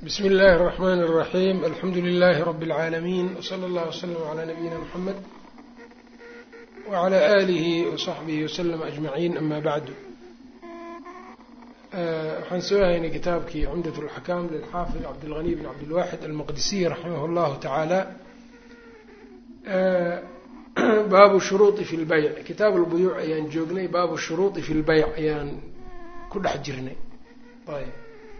bsmi اllahi الرحmn الرaxيm alxamdu لlh rb العaalamiin wslى اllah وslm عlى nabiyina mxamed wعlى آlih وصaxbih وslm أجmaعin ama bعdu waxaan soo haynay kitaabkii cumdaة الأxkam lilxaafid cabdالغني bn cabdالwaxid almaqdisiy raximah اllahu taعaalى baabu shuruuطi fi اlbayc kitaab اlbuyuuc ayaan joognay baabu shuruuطi fi اlbayc ayaan ku dhex jirnay ayb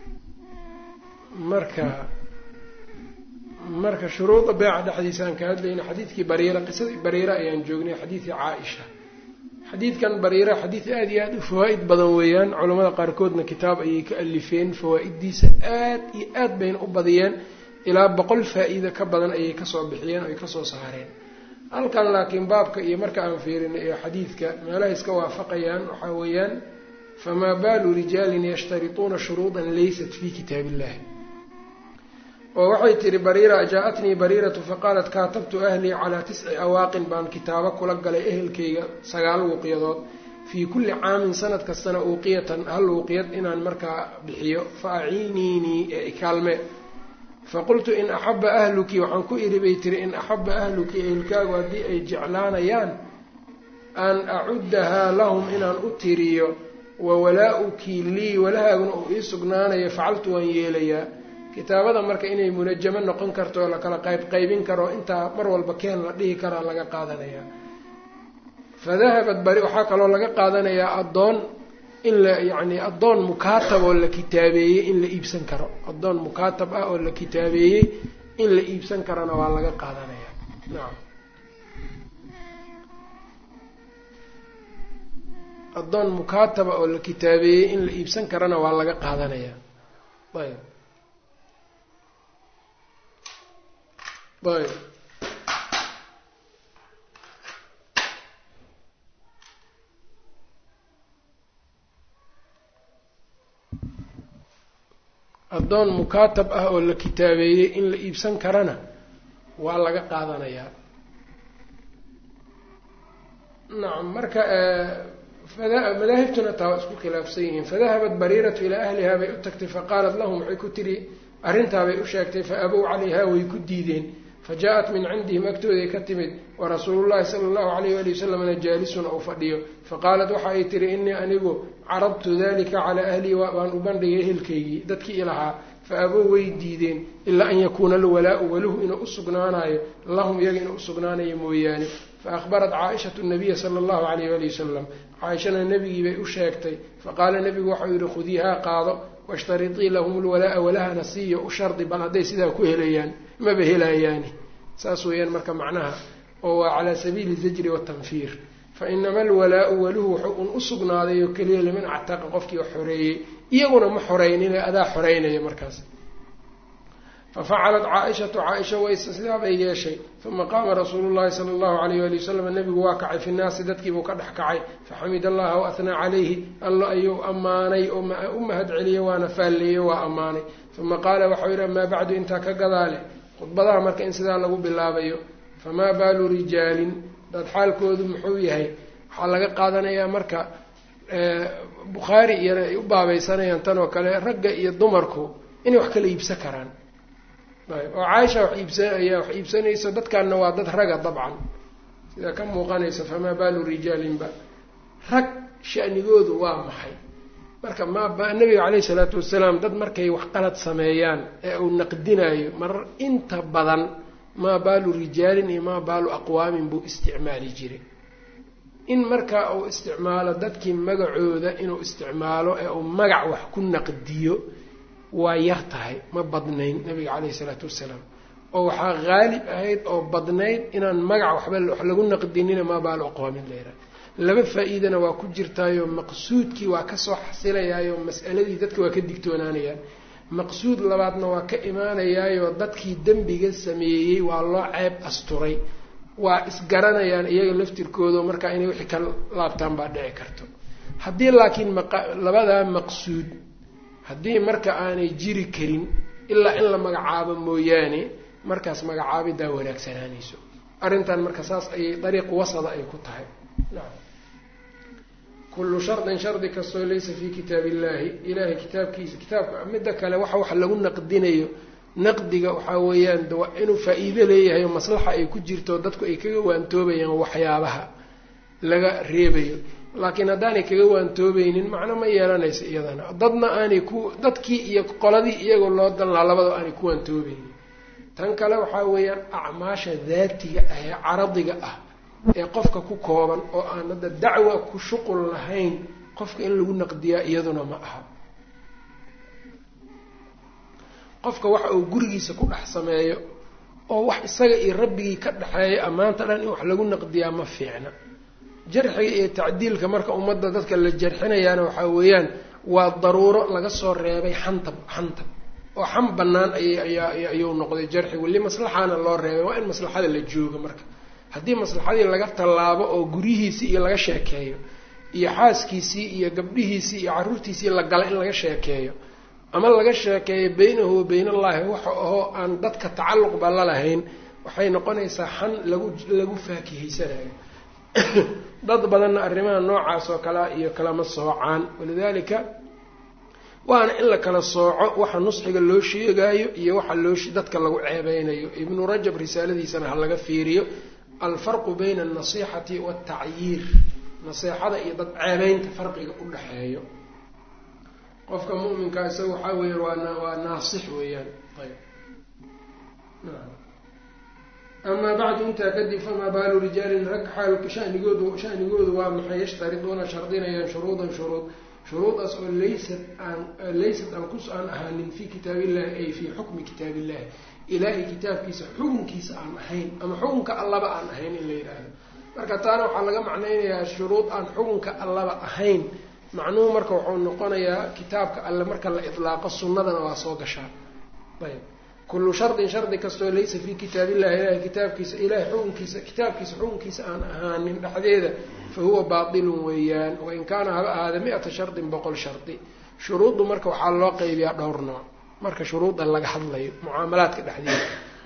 marka marka shuruuda beeca dhexdiisaan ka hadlayna xadiidkii bariira qisadii bariira ayaan joognay xadiidkii caa-isha xadiidkan bariira xadiid aada iyo aada u fawaa-id badan weeyaan culamada qaarkoodna kitaab ayay ka alifeen fawaa-iddiisa aad iyo aad bayna u badiyeen ilaa boqol faa-iida ka badan ayay kasoo bixiyeen oy kasoo saareen halkan laakiin baabka iyo marka aan fiirinay ee xadiidka meelaha iska waafaqayaan waxaa weeyaan famaa baalu rijaalin yashtarituuna shuruudan laysat fii kitaab illahi oo waxay tihi bariira jaa-atnii bariiratu faqaalat kaatabtu ahlii calaa tisci awaaqin baan kitaabo kula galay ehelkayga sagaal wuuqiyadood fii kulli caamin sanad kastana uuqiyatan hal uuqiyad inaan markaa bixiyo fa aciiniinii ee ikaalme faqultu in axaba ahluki waxaan ku idhi bay tiri in axaba ahluki ehelkaagu haddii ay jeclaanayaan an acuddahaa lahum inaan u tiriyo wa walaa-uki lii walahaaguna uu ii sugnaanayo facaltu waan yeelayaa kitaabada marka inay munajamo noqon karto oo lakala qayb qaybin karo intaa mar walba keen la dhihi karaa laga qaadanayaa fadahabat bari waxaa kaloo laga qaadanayaa addoon in la yacni addoon mukaatab oo la kitaabeeyey in la iibsan karo addoon mukaatab ah oo la kitaabeeyey in la iibsan karona waa laga qaadanayaa nacam addoon mukaataba oo la kitaabeeyey in la iibsan karana waa laga qaadanayaa ayb ayb addoon mukaatab ah oo la kitaabeeyey in la iibsan karana waa laga qaadanayaa nacam marka madaahibtuna taa waa isku khilaafsan yihiin fadahabat bariiratu ilaa ahlihaa bay u tagtay faqaalat lahum waxay ku tiri arrintaabay u sheegtay fa abow calayhaa way ku diideen fa jaa-at min cindihim agtooday ka timid warasuulullahi sala allahu alayh waali wasalamna jaalisun ou fadhiyo faqaalat waxa ay tihi innii anigu carabtu dalika calaa ahlii baan u bandhigay ehelkaygii dadkii ilahaa fa abow way diideen ilaa an yakuuna alwalaau waluhu inuu usugnaanayo lahum iyaga inuu usugnaanayo mooyaane fa ahbarat caaishatu nabiya sala allahu alayh waali wasalam caaishana nebigii bay u sheegtay faqaala nebigu waxau yihi khudiihaa qaado washtaritii lahum lwalaa-a walahana siiyo u shardi bal hadday sidaa ku helayaan maba helayaani saas weeyaan marka macnaha oo waa calaa sabiili zajri watanfiir fa inama alwalaau waluhu wuxuu un u sugnaaday oo keliya liman actaqa qofkii wax xoreeyey iyaguna ma xoreynine adaa xoreynaya markaas fafacalat caa-ishatu caa-isha wayse sidaabay yeeshay uma qaama rasuulu llahi sala allahu alayh wali wasalam nebigu waa kacay fi nnaasi dadkiibuu ka dhex kacay faxamid allaha wa ahnaa calayhi allo ayuu ammaanay oo u mahad celiyey waana faalleeyey waa ammaanay uma qaala waxau yidhi amaa bacdu intaa ka gadaale khudbadaha marka in sidaa lagu bilaabayo famaa baalu rijaalin dad xaalkoodu muxuu yahay waxaa laga qaadanayaa marka bukhaari iyana ay u baabaysanayaan tan oo kale ragga iyo dumarku inay wax kala iibsan karaan oo caaisha wax iibsa ayaa wax iibsanayso dadkanna waa dad raga dabcan sidaa ka muuqanaysa famaa baalu rijaalinba rag shanigoodu waa maxay marka ma nabiga caleyhi salaatu wasalaam dad markay wax qalad sameeyaan ee uu naqdinayo marar inta badan maa baalu rijaalin iyo maa baalu aqwaamin buu isticmaali jiray in marka uu isticmaalo dadkii magacooda inuu isticmaalo ee uu magac wax ku naqdiyo waa yar tahay ma badnayn nabiga caleyhi salaatu wasalaam oo waxaa haalib ahayd oo badnayd inaan magac waxba wax lagu naqdinina maa baalu aqwaamin layra laba faa-iidana waa ku jirtaayo maqsuudkii waa kasoo xasilayaayo mas'aladii dadka waa ka digtoonaanayaan maqsuud labaadna waa ka imaanayaayo dadkii dembiga sameeyey waa loo ceeb asturay waa isgaranayaan iyaga laftirkooda markaa inay wixii ka laabtaan baa dhici karto haddii laakiin labadaa maqsuud haddii marka aanay jiri karin ilaa in la magacaabo mooyaane markaas magacaabidaa wanaagsanaanayso arrintan marka saas ayay dariiq wasada ay ku tahay kullu shardin shardi kastoo laysa fii kitaab illahi ilahay kitaabkiisa kitaabka midda kale waxa wax lagu naqdinayo naqdiga waxaa weeyaan de waa inuu faa-iido leeyahay oo maslaxa ay ku jirto dadku ay kaga waantoobayaan waxyaabaha laga reebayo laakiin haddaanay kaga waantoobaynin macno ma yeelanaysa iyadana dadna aanay ku dadkii iyo qoladii iyagoo loo dalnaa labadao aanay ku waantoobaynin tan kale waxaa weeyaan acmaasha daatiga ah ee caradiga ah ee qofka ku kooban oo aan hadda dacwa ku shuqul lahayn qofka in lagu naqdiyaa iyaduna ma aha qofka waxa uu gurigiisa ku dhex sameeyo oo wax isaga iyo rabbigii ka dhexeeya ammaanta dhan in wax lagu naqdiyaa ma fiicna jarxiga iyo tacdiilka marka ummadda dadka la jarxinayaana waxaa weeyaan waa daruuro laga soo reebay xantab xantab oo xam bannaan ayayuu noqday jarxi weli maslaxaana loo reebay waa in maslaxada la joogo marka haddii maslaxadii laga tallaabo oo guryihiisii iyo laga sheekeeyo iyo xaaskiisii iyo gabdhihiisii iyo carruurtiisii la gala in laga sheekeeyo ama laga sheekeeyo beynahu wa beyn allahi waxa ahoo aan dadka tacalluqba la lahayn waxay noqonaysaa xan lagu lagu faakihaysanayo dad badanna arrimaha noocaas oo kalea iyo kalama soocaan walidaalika waana in la kala sooco waxa nusxiga loo sheegaayo iyo waxa loo dadka lagu ceebeynayo ibnu rajab risaaladiisana ha laga fiiriyo alfarqu bayna alnasixati waaltacyiir naseexada iyo dad ceebeynta farqiga u dhexeeyo qofka mu'minkaa isaga waxaa weeyaan waa waa naasix weeyaan ayb amaa bacdu intaa kadib famaa baalu rijaalin rag xaalka shanigoodu shanigoodu waa maxay yashtariduuna shardinayaan shuruudan shuruud shuruudaas oo laysat aan laysat aan kus aan ahaanin fii kitaabillahi ay fii xukmi kitaabillahi ilaahay kitaabkiisa xukunkiisa aan ahayn ama xukunka allaba aan ahayn in la yidhaahdo marka taana waxaa laga macnaynayaa shuruud aan xukunka allaba ahayn macnuhu marka wuxuu noqonayaa kitaabka alle marka la idlaaqo sunnadana waa soo gashaa ayb kullu shardin shardi kastoo laysa fii kitaabillahi ilahay kitaabkiisa ilahay xukunkiisa kitaabkiisa xukunkiisa aan ahaanin dhexdeeda fa huwa baatilun weeyaan wain kaana haba ahaada mi-ata shardin boqol shardi shuruuddu marka waxaa loo qeybiyaa dhowr nooc marka shuruudda laga hadlayo mucaamalaadka dhexdeeda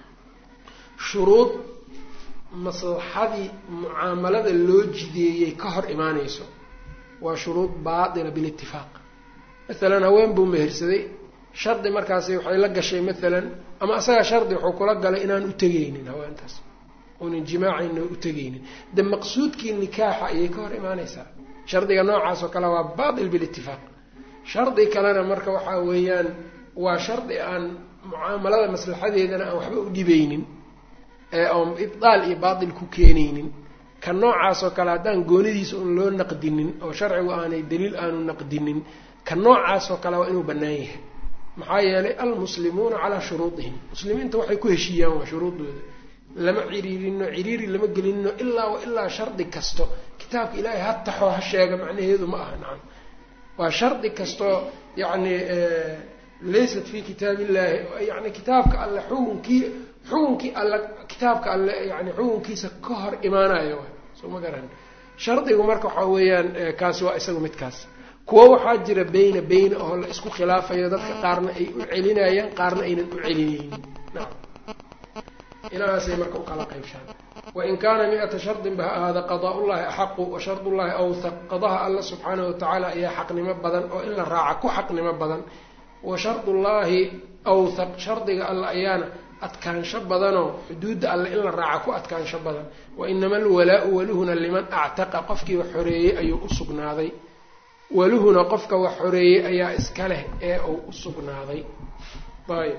shuruud maslaxadii mucaamalada loo jideeyey ka hor imaanayso waa shuruud baatila bilitifaaq masalan haween buu mehersaday shardi markaasi waxay la gashay maalan ama asagaa shardi wuxuu kula galay inaan u tegaynin haweentaas unan jimaacayna u tegaynin de maqsuudkii nikaaxa ayay ka hor imaanaysaa shardiga noocaas oo kale waa baatil bilitifaaq shardi kalena marka waxaa weeyaan waa shardi aan mucaamalada maslaxadeedana aan waxba u dhibaynin ee oon ibdaal iyo baatil ku keenaynin ka noocaas oo kale haddaan goonidiisa un loo naqdinin oo sharcigu aanay daliil aanu naqdinin ka noocaas oo kale waa inuu bannaan yahay maxaa yeelay almuslimuuna calaa shuruudihim muslimiinta waxay ku heshiiyaan waa shuruudooda lama ciriirino ciriiri lama gelinino ilaa wa ilaa shardi kasto kitaabka ilaahay ha taxoo ha sheega macnaheedu ma aha nacam waa shardi kastoo yacni laysat fi kitaab illahi yani kitaabka alle xukunkii xukunkii alle kitaabka alle yani xukunkiisa ka hor imaanayo soo ma garan shardigu marka waxaa weeyaan kaasi waa isagu midkaas kuwo waxaa jira beyna beyna oo la isku khilaafayo dadka qaarna ay u celinayaan qaarna aynan u celinaynin naam inahaasay marka ukala qaybshaan wain kaana mi-ata shardin ba ha ahaada qadaa-ullahi axaqu wa shardullahi awthaq qadaha alla subxaanahu watacaala ayaa xaqnimo badan oo in la raaca ku xaqnimo badan wa shardullaahi awthaq shardiga alle ayaana adkaansho badanoo xuduudda alle in la raaca ku adkaansho badan wa inama alwalaa-u waluhuna liman actaqa qofkii wax xoreeyey ayuu u sugnaaday waluhuna qofka wax xoreeyey ayaa iska leh ee uu u sugnaaday ayb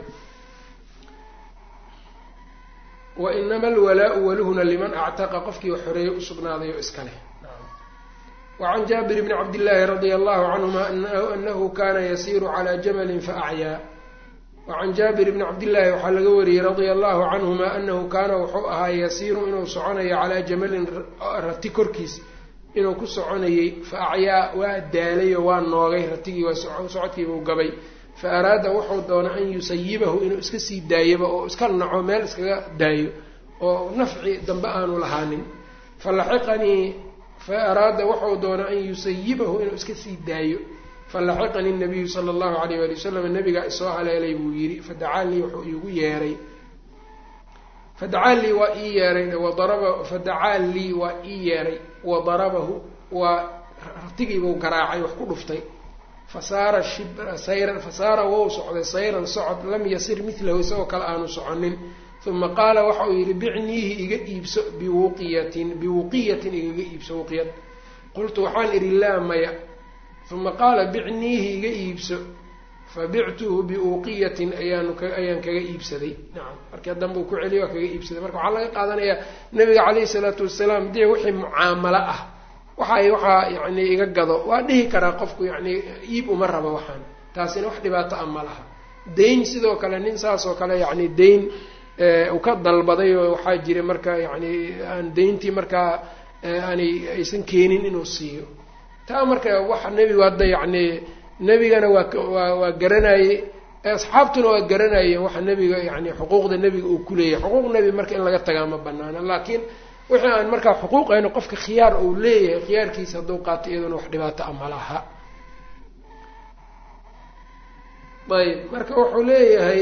wa inama alwalaa-u waluhuna liman actaqa qofkii wax xoreeyey usugnaaday oo iska leh wacan jaabir bni cabdillaahi radia allahu canhuma anahu kana yasiiru calaa jamalin faacyaa wacan jaabir bni cabdillaahi waxaa laga wariyey radia allahu canhuma anahu kaana wuxuu ahaa yasiiru inuu soconayo calaa jamalin rati korkiis inuu ku soconayey fa acyaa waa daalayo waa noogay ratigii waa socodkiibuu gabay fa araada wuxuu doona an yusayibahu inuu iska sii daayaba oo iska naco meel iskaga daayo oo nafci dambe aanu lahaanin falaxiqanii fa araada wuxuu doona an yusayibahu inuu iska sii daayo falaxiqanii nabiyu sala allahu alayh wali wasalam nabigaa isoo haleelay buu yidhi fadacaa lii wuxuu iigu yeeray fadacaa lii waa ii yeeray wadaraba fadacaa lii waa ii yeeray wadarabahu waa ratigiibuu garaacay wax ku dhuftay fasaara shibra sayran fasaara wou socday sayran socod lam yasir milahu isagoo kale aanu soconin uma qaala waxa uu yidhi bicniihi iga iibso biwuqiyatin biwuqiyatin igaga iibso wuqiyad qultu waxaan idhi laa maya uma qaala bicniihi iga iibso fabictuhu biuqiyatin ayaanu ayaan kaga iibsaday nacam markii danbuu ku celiy waa kaga iibsaday marka waxaa laga qaadanayaa nabiga caleyhi salaatu wasalaam dee wixii mucaamalo ah waxay waxaa yani iga gado waa dhihi karaa qofku yani iib uma rabo waxaan taasina wax dhibaato ah ma laha dayn sidoo kale nin saas oo kale yani dayn uu ka dalbaday oo waxaa jira marka yani aan dayntii markaa aanay aysan keenin inuu siiyo taa marka waxa nebigu hadda yacni nebigana waa waa waa garanayey asxaabtuna waa garanayeen waxa nebiga yani xuquuqda nebiga uu kuleeyahay xuquuq nebi marka in laga tagaa ma banaana laakiin wixii aan markaa xuquuqayno qofka khiyaar uu leeyahay khiyaarkiisa hadduu qaato iyaduna wax dhibaato ah ma laha ayb marka wuxuu leeyahay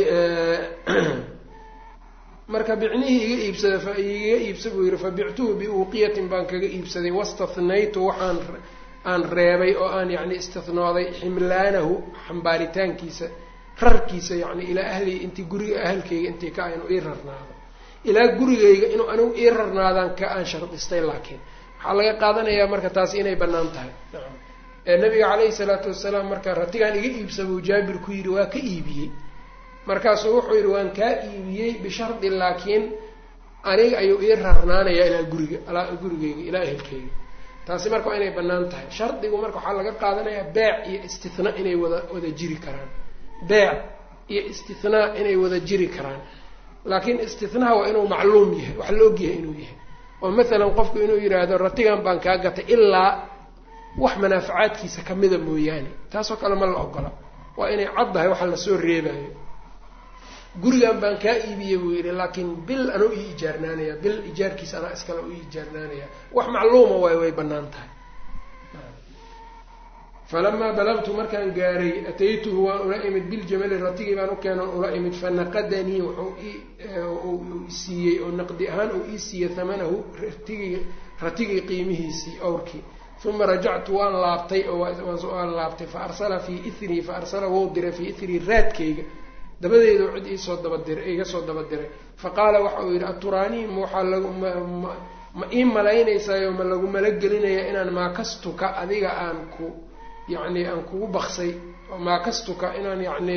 marka bicnihii iga iibsada fa iga iibsa buu yihi fabictuhu biuqiyatin baan kaga iibsaday wastathnaytu waxaan aan reebay oo aan yani istihnooday ximlaanahu xambaaritaankiisa rarkiisa yani ilaa ahlihi intii guriga ahalkayga intii ka inuu ii rarnaado ilaa gurigayga inuu anigu ii rarnaadaan ka aan shardistay laakiin waxaa laga qaadanayaa marka taasi inay bannaan tahay nacam nabiga caleyhi salaatu wasalaam marka ratigaan iga iibsa buu jaabir ku yidhi waa ka iibiyey markaasuu wuxuu yidhi waan kaa iibiyey bishardi laakiin aniga ayuu ii rarnaanayaa ilaa guriga gurigayga ilaa ehelkayga taasi marka waa inay bannaan tahay shardigu marka waxaa laga qaadanayaa beec iyo istithnaa inay wada wada jiri karaan beec iyo istithnaa inay wada jiri karaan laakiin istithnaha waa inuu macluum yahay wax la ogyahay inuu yahay oo mathalan qofku inuu yidhaahdo ratigan baan kaa gatay ilaa wax manaafacaadkiisa kamida mooyaane taasoo kale ma la ogola waa inay caddahay waxa lasoo reebayo gurigan baan kaa iibiyey buu yidhi laakiin bil anuu ii ijaarnaanaya bil ijaarkiisa anaa iskale u ii ijaarnaanaya wax macluuma waay way bannaan tahay falamaa balagtu markaan gaaray ataytuhu waan ula imid biljamali ratigii baan u keenan ula imid fanaqadanii wuxuu siiyey oo naqdi ahaan uu ii siiyey hamanahu ratigii ratigii qiimihiisii awrkii uma rajactu waan laabtay waan laabtay fa arsala fii ithrii fa arsala wou diray fii ithrii raadkayga dabadeedu cid iisoo dabadiray iga soo daba diray fa qaala waxa uu yidhi aturaanii ma waxaa lagu ma ii malaynaysaayo ma lagu malagelinaya inaan maakastuka adiga aan ku yacni aan kugu baksay maakastuka inaan yacni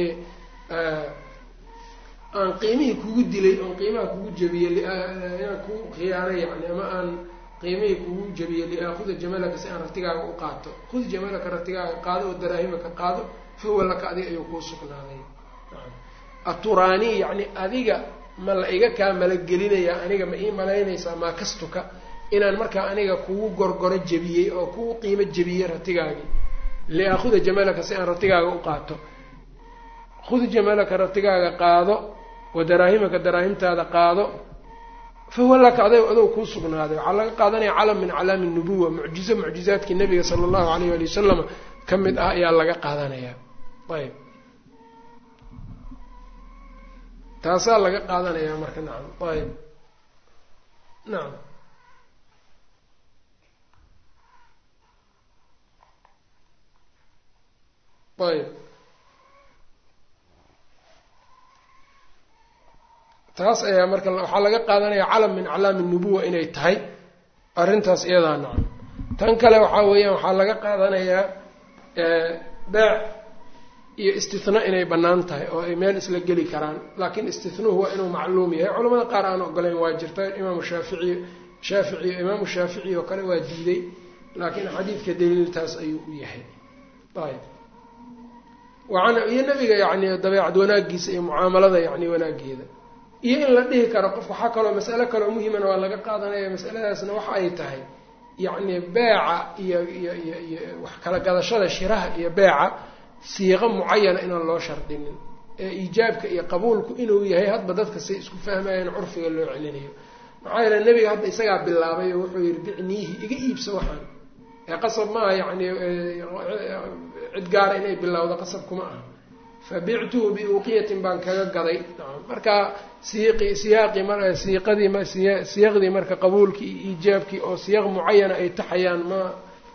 aan qiimihii kugu dilay oon qiimaha kugu jabiyey inaan kugu khiyaanay yani ama aan qiimihii kugu jabiyey liaakuda jamalaka si aan ratigaaga u qaato khud jamalaka ratigaaga qaado oo daraahimaka qaado fahuwa laka adiga ayuu kuu sugnaaday aturaanii yacni adiga ma la iga kaa malagelinayaa aniga ma ii malaynaysaa maakastuka inaan markaa aniga kugu gorgoro jebiyey oo kugu qiimo jebiyey ratigaagii liaakuda jamalaka si aan ratigaaga u qaato khud jamalaka ratigaaga qaado wa daraahimaka daraahimtaada qaado fahuwa laka aday adow kuu sugnaaday waxaa laga qaadanaya calam min calaami nubuwa mucjizo mucjizaadkii nabiga sala allahu alayh ali wasalam ka mid ah ayaa laga qaadanayaa ayb taasaa laga qaadanayaa marka nacam ayb nacam ayb taas ayaa marka waxaa laga qaadanayaa calam min aclaami nubuwa inay tahay arrintaas iyadaa nacam tan kale waxaa weeyaan waxaa laga qaadanayaa beec iyo istithnaa inay bannaan tahay oo ay meel isla geli karaan laakiin istithnuhu waa inuu macluum yahay culamada qaar aan ogolayn waa jirta imaamu shaafici shaafici imaamu shaafici oo kale waa diiday laakiin xadiidka daliiltaas ayuu u yahay ayb waan iyo nabiga yacni dabeecad wanaagiisa iyo mucaamalada yacni wanaageeda iyo in la dhihi karo qof waxaa kaloo masale kaloo muhimana waa laga qaadanaya masaladaasna waxa ay tahay yacni beeca iyo iyo iyo iyo wax kala gadashada shiraha iyo beeca siiqo mucayana inaan loo shardinin ee iijaabka iyo qabuulku inuu yahay hadba dadka say isku fahmayaan curfiga loo celinayo maxaa yeele nebiga hadda isagaa bilaabay oo wuxuu yihi bicniihi iga iibso waxaan ee qasab maaha yacni cid gaara inay bilowdo qasab kuma aha fabictuhu biuqiyatin baan kaga gaday nacam marka siiqi siyaaqii mar siiqadii siyaaqdii marka qabuulkii iyo iijaabkii oo siyaaq mucayana ay taxayaan ma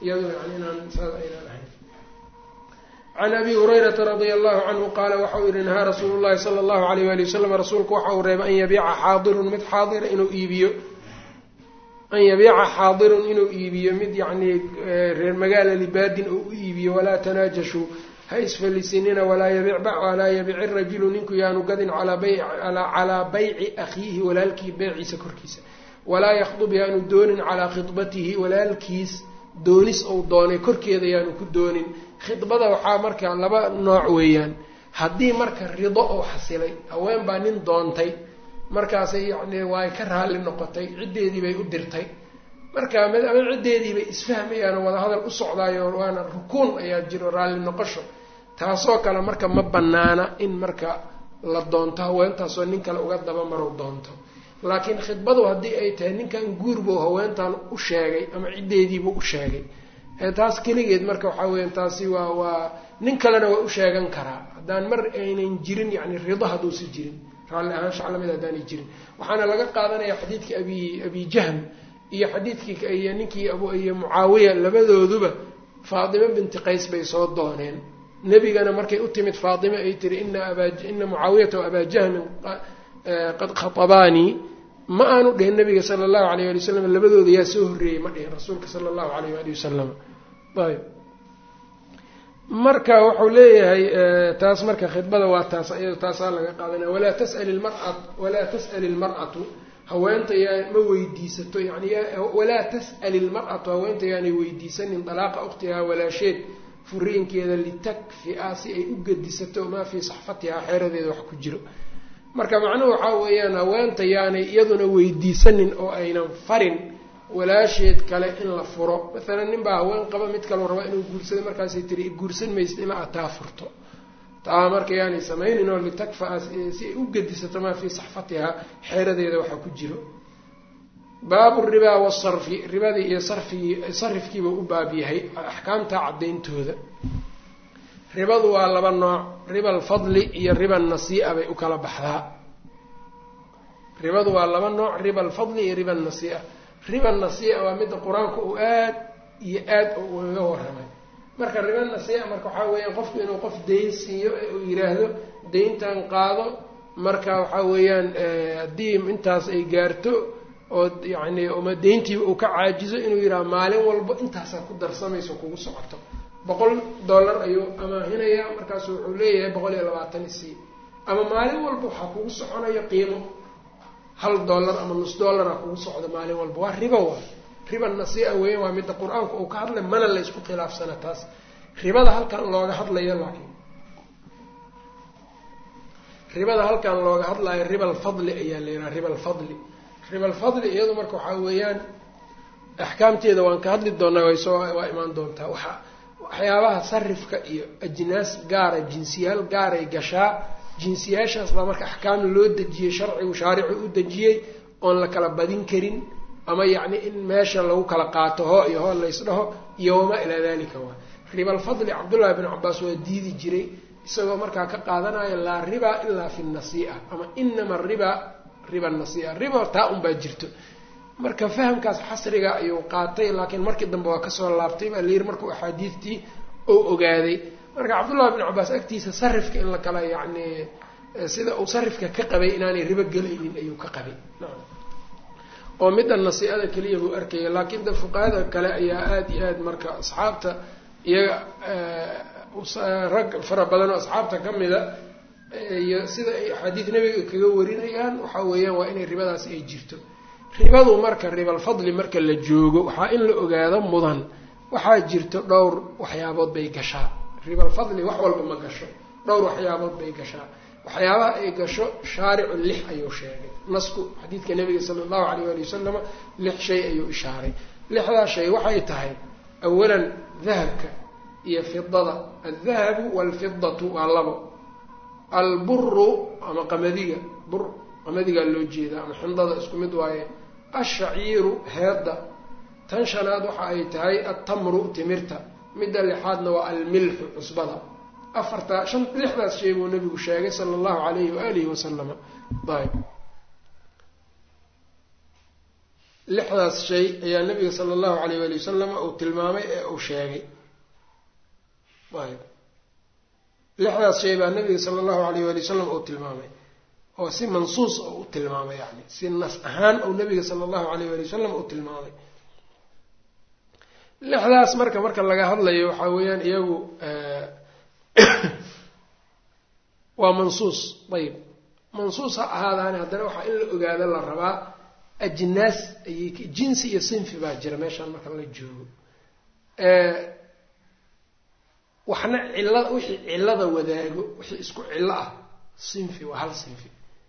iyado yani inaan saas aynaan ahayn can abi hurayrata radia allahu canhu qaala waxau yihi nahaa rasuulu llahi sala allahu alayh wali wasalam rasuulku waxa uu reebay an yabiica xaadirun mid xaadira inuu iibiyo an yabiica xaadirun inuu iibiyo mid yacnii reer magaala libaadin oo u iibiyo walaa tanaajashuu ha isfalisinina walaa yabic walaa yabici rajulu ninku yaanu gadin calaa bayci akhiihi walaalkii beeciisa korkiisa walaa yakhdub yaanu doonin calaa khidbatihi walaalkiis doonis ou doonay korkeeda yaanu ku doonin khidbada waxaa marka laba nooc weeyaan haddii marka rido oo xasilay haween baa nin doontay markaasay yacni waay ka raalli noqotay ciddeedii bay u dirtay marka ama ciddeedii bay isfahmayaan oo wadahadal u socdaayo waana rukuun ayaa jiro raalli noqosho taasoo kale marka ma banaana in marka la doonto haweentaasoo nin kale uga dabamarow doonto laakiin khidbadu haddii ay tahay ninkan guurbu haweentan u sheegay ama ciddeediibu u sheegay taas keligeed marka waxaa weya taasi waa waa nin kalena waa u sheegan karaa haddaan mar aynan jirin yani rido hadduusa jirin raalli ahaan shaclamid haddaanay jirin waxaana laga qaadanaya xadiidkii abi abi jahm iyo xadiidkii iyo ninkii iyo mucaawiya labadooduba faatime binti qays bay soo dooneen nebigana markay u timid faatime ay tiri ina aba ina mucaawiyata wa abaa jahmin qad khatabaanii ma aanu dhihin nabiga sala allahu alayh ali wasalam labadooda yaa soo horreeyey ma dhihin rasuulka sala allahu alayh ali wasalam ayb marka wuxuu leeyahay taas marka khidbada waa taas iyado taasaa laga qaadanaya walaa tasal ilmara walaa tas'al ilmar'atu haweenta yaa ma weydiisato yani walaa tas'al ilmar'atu haweenta yaanay weydiisanin dalaaqa ukhtihaa walaasheed furiinkeeda litakfi-a si ay u gedisato maa fii saxfatihaa xeeradeeda wax ku jiro marka macnuhu waxaa weeyaan haweenta yaanay iyaduna weydiisanin oo aynan farin walaasheed kale in la furo maalan nin baa haween qaba mid kaloo rabaa inuu guursado markaasay tiri guursan maysid ilaa aad taa furto taa marka yaanay samaynin oo litakfa-a si ay u gedisato maa fii saxfatihaa xeeradeeda waxaa ku jiro baabu ribaa wasarfi ribadii iyo sarfigii sarifkiiba u baab yahay axkaamta caddayntooda ribadu waa laba nooc riba alfadli iyo riba nasii'a bay u kala baxdaa ribadu waa laba nooc riba alfadli iyo riba nasii'a riba nasii'a waa midda qur-aanka uu aad iyo aad ugaga warramay marka riba nasii'a marka waxaa weeyaan qofku inuu qof dayn siiyo ee uu yidhaahdo dayntan qaado marka waxaa weeyaan haddii intaas ay gaarto oo yacni uma dayntiiba uu ka caajizo inuu yidhaha maalin walba intaasaa ku darsamayso kugu socoto boqol dollar ayuu amaahinayaa markaasu wuxuu leeyahay boqol iyo labaatan isii ama maalin walba waxaa kugu soconayo qiimo hal dollar ama nus dollara kugu socdo maalin walba waa ribo waa riba nasii'a weya waa midda qur-aanku uu ka hadlay mana la ysku khilaafsana taas ribada halkan looga hadlayo laakiin ribada halkan looga hadlayo riba alfadli ayaa la yidhaha riba alfadli riba alfadli iyadu marka waxaa weeyaan axkaamteeda waan ka hadli doonaa way soo waa imaan doontaa waxa waxyaabaha sarifka iyo ajnaas gaara jinsiyaal gaaray gashaa jinsiyaashaas baa marka axkaam loo dejiyey sharcigu shaaricu u dejiyey oon la kala badin karin ama yacni in meesha lagu kala qaato hoo iyo hoo laysdhaho iyo wamaa ilaa dalika waa riba alfadli cabdullaahi bin cabaas waa diidi jiray isagoo markaa ka qaadanaya laa riba ilaa fi nasii'a ama inama riba riba nasii'a riba taa unbaa jirto marka fahamkaas xasriga ayuu qaatay laakiin markii dambe waa kasoo laabtay baa layiri markuu axaadiistii oo ogaaday marka cabdullahi bin cabaas agtiisa sarifka in la kala yacni sida uu sarifka ka qabay inaanay ribo gelaynin ayuu ka qabay oo midda nasii'ada keliya buu arkaya laakiin da fuqahada kale ayaa aada iyo aad marka asxaabta iyaga rag fara badan oo asxaabta ka mida iyo sida ay axaadiis nebiga kaga warinayaan waxaa weeyaan waa inay ribadaasi ay jirto ribadu marka ribalfadli marka la joogo waxaa in la ogaado mudan waxaa jirto dhowr waxyaabood bay gashaa ribalfadli wax walba ma gasho dhowr waxyaabood bay gashaa waxyaabaha ay gasho shaaricu lix ayuu sheegay nasku xadiidka nabiga sala allahu alayh ali wasalama lix shay ayuu ishaaray lixdaa shay waxay tahay awalan dahabka iyo fidada aldahabu waalfidatu waa labo alburu ama qamadiga bur qamadigaa loo jeedaa ama xindada isku mid waaye ashaciiru heedda tan shanaad waxa ay tahay altamru timirta midda lixaadna waa almilxu cusbada afartaa shan lixdaas shay buu nabigu sheegay sala allahu alayhi waalihi wasalama ayb lixdaas shay ayaa nabiga sala allahu alayh wali wasalama uu tilmaamay ee uu sheegay ayb lixdaas shay baa nabiga sala allahu alayh wali wasalam uu tilmaamay oo si mansuus oo u tilmaamay yani si nas ahaan ou nabiga sala allahu alayh wali wasalam uu tilmaamay lixdaas marka marka laga hadlayo waxaa weeyaan iyagu waa mansuus ayib mansuus ha ahaadaani haddana waxaa in la ogaado la rabaa ajnaas ayay jinsi iyo sinfi baa jira meeshaan marka la joogo waxna cillada wixii cillada wadaago wixii isku cillo ah sinfi waa hal sinfi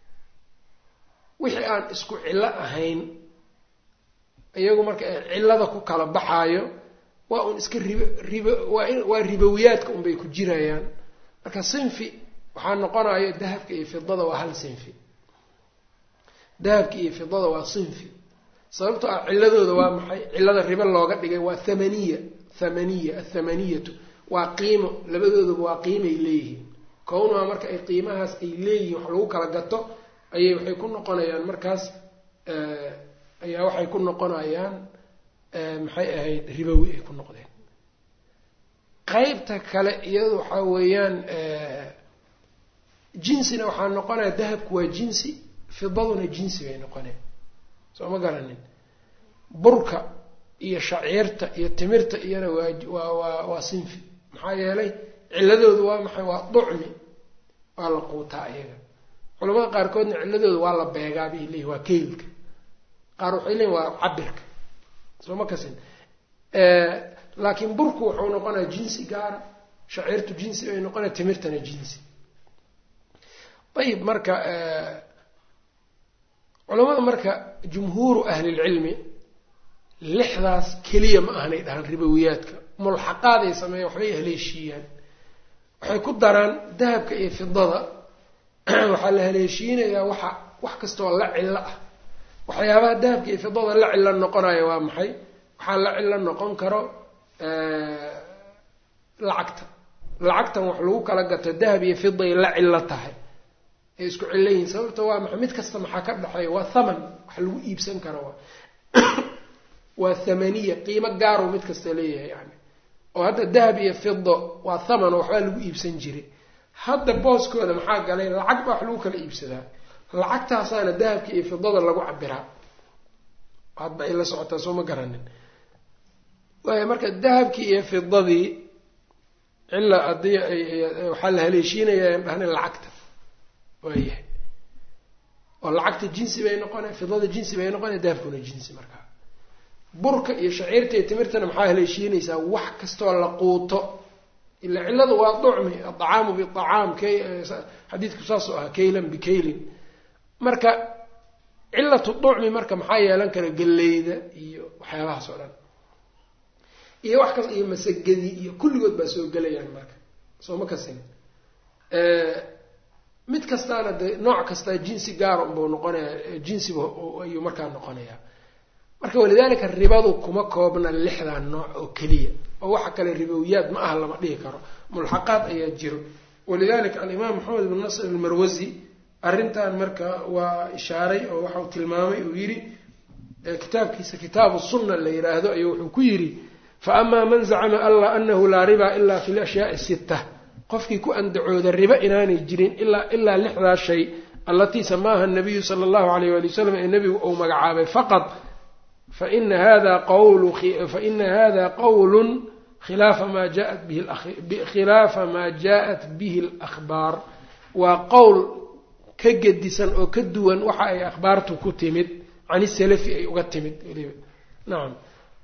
wixii aan isku cillo ahayn iyagu marka cillada ku kala baxaayo waa un iska ribo ribo waa in waa ribowiyaadka unbay ku jirayaan marka sinfi waxaa noqonayo dahabka iyo fidada waa hal sinfi dahabka iyo fidada waa sinfi sababto ah ciladooda waa maxay cilada ribo looga dhigay waa thamaniya thamaniya athamaniyatu waa qiimo labadoodaba waa qiimay leeyihiin kownuha marka ay qiimahaas ay leeyihiin wax lagu kala gato ayay waxay ku noqonayaan markaas ayaa waxay ku noqonayaan maxay ahayd ribowi ay ku noqdeen qeybta kale iyadu waxaa weeyaan jinsina waxaa noqonaya dahabku waa jinsi fidaduna jinsi bay noqoneen soo ma garanin burka iyo shaciirta iyo timirta iyana waa waa waa waa sinfi maxaa yeelay ciladoodu waa maxay waa ducmi waa la quutaa iyaga culamada qaarkoodna ciladooda waa la beegaa bay leeyihin waa keylka qaar waxay leeyihin waa cabirka soo ma kasin laakiin burku wuxuu noqonaya jinsi gaara shaciirtu jinsi bay noqonaya timirtana jinsi ayib marka culamada marka jumhuuru ahlilcilmi lixdaas keliya ma ahanay dhahaan ribowiyaadka mulxaqaaday sameeyan waxbay haleeshiiyaan waxay ku daraan dahabka iyo fidada waxaa la haleeshiinayaa waxa wax kastoo la cillo ah waxyaabaha dahabka iyo fidada la cillo noqonayo waa maxay waxaa la cillo noqon karo lacagta lacagtan wax lagu kala gato dahab iyo fiday la cillo tahay ay isku cillo yihiin sababta waa maxay mid kasta maxaa ka dhexeeya waa thaman wax lagu iibsan karo waa waa thamaniya qiimo gaaro mid kasta leeyahay yani oo hadda dahab iyo fido waa thaman oo waxbaa lagu iibsan jiray hadda booskooda maxaa galay lacag baa wax lagu kala iibsadaa lacagtaasaana dahabka iyo fidada lagu cabiraa hadba ay la socotaa soo ma garanin waaya marka dahabkii iyo fidadii cilla haddii waxaa la haleeshiinaya an dhahna lacagta waayahay oo lacagta jinsi bay noqonay fidada jinsi bay noqonay dahabkuna jinsi markaa burka iyo shaciirta iyo timirtana maxaa haleeshiinaysaa wax kastoo la quuto ila cilladu waa ducmi adacaamu biacaam xadiidku saasoo ah kaylan bikaylin marka cillatu ducmi marka maxaa yeelan kara galleyda iyo waxyaabahaas oo dhan iyo wax kas iyo masagadii iyo kulligood baa soo gelayaan marka soo ma kasin mid kastaana de nooc kastaa jinsi gaara unbuu noqonaya jinsiba ayuu markaa noqonayaa marka walidaalika ribadu kuma koobna lixdan nooc oo keliya oo waxa kale ribowiyaad ma aha lama dhihi karo mulxaqaad ayaa jiro walidalika alimaam maxamed ibn nasr almarwasi arrintan marka waa ishaaray oo waxau tilmaamay uu yidhi kitaabkiisa kitaabu sunna la yidhaahdo ayuu wuxuu ku yidhi fa amaa man zacama alla anahu laa riba ila fi lashyaai sitta qofkii ku andacooda ribo inaanay jirin ilaa ilaa lixdaa shay allatii samaaha nabiyu sala allahu alayh wali wasalam ee nebigu uu magacaabay faqad faina hada qawlu faina hada qawlun khilaafa maa jaat bihi khilaafa maa jaa-at bihi alakhbaar waa qowl ka gedisan oo ka duwan waxa ay akhbaartu ku timid can isalafi ay uga timid weliba nacam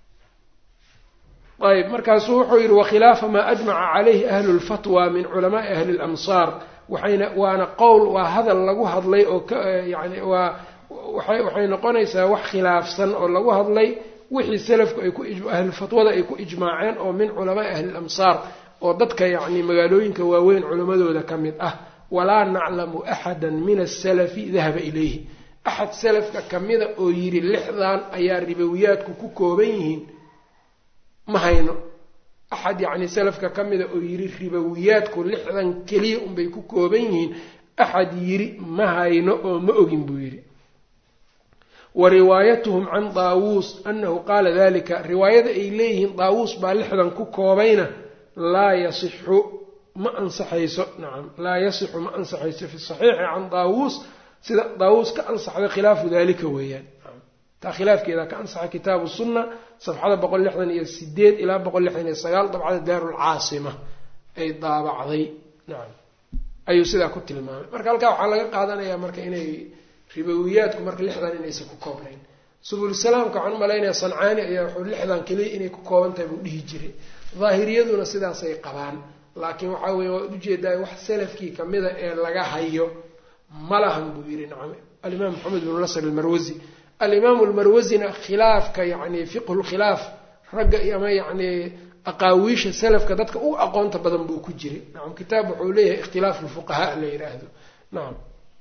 ayb markaasuu wuxuu yihi wakhilaafa maa ajmaca calayhi ahlu lfatwa min culamaai ahli lamsaar waxayna waana qowl waa hadal lagu hadlay oo ka yani waa waay waxay noqonaysaa wax khilaafsan oo lagu hadlay wixii salafku ay ku ahlulfatwada ay ku ijmaaceen oo min culamaai ahli lamsaar oo dadka yacni magaalooyinka waaweyn culammadooda ka mid ah walaa naclamu axada min asalafi dahaba ilayhi axad salafka kamida oo yidhi lixdan ayaa ribowiyaadku ku kooban yihiin ma hayno axad yacni salafka ka mida oo yidhi ribowiyaadku lixdan keliya unbay ku kooban yihiin axad yidhi ma hayno oo ma ogin buu yidhi wa riwaayatuhum can daawuus anahu qaala dalika riwaayada ay leeyihiin daawuus baa lixdan ku koobayna laa yasixu ma ansaxayso nacam laa yasixu ma ansaxayso fi saxiixi can daawuus sida daawuus ka ansaxday khilaafu dalika weeyaan taa khilaafkeeda ka ansaxay kitaabu sunna safxada boqol lixdan iyo sideed ilaa boqol lixdan iyo sagaal dabcada daarulcaasima ay daabacday nacam ayuu sidaa ku tilmaamay marka halkaa waxaa laga qaadanayaa marka inay ribowiyaadku marka lixdan inaysan ku koobnayn subulsalaamka waxaan umalaynaya sancaani ayaa wuxuu lixdan keliya inay ku kooban tahay buu dhihi jiray daahiriyaduna sidaasay qabaan laakiin waxaa weeye waad ujeedaa wax salafkii kamida ee laga hayo ma lahan buu yidhi nacam alimaam maxamed binu nasr almarwasi alimaamu almarwasina khilaafka yani fiqhu lkhilaaf ragga ama yacni aqaawiisha salafka dadka u aqoonta badan buu ku jiray nacam kitaab wuxuu leeyahay ikhtilaafu lfuqahaa la yidhaahdo nacam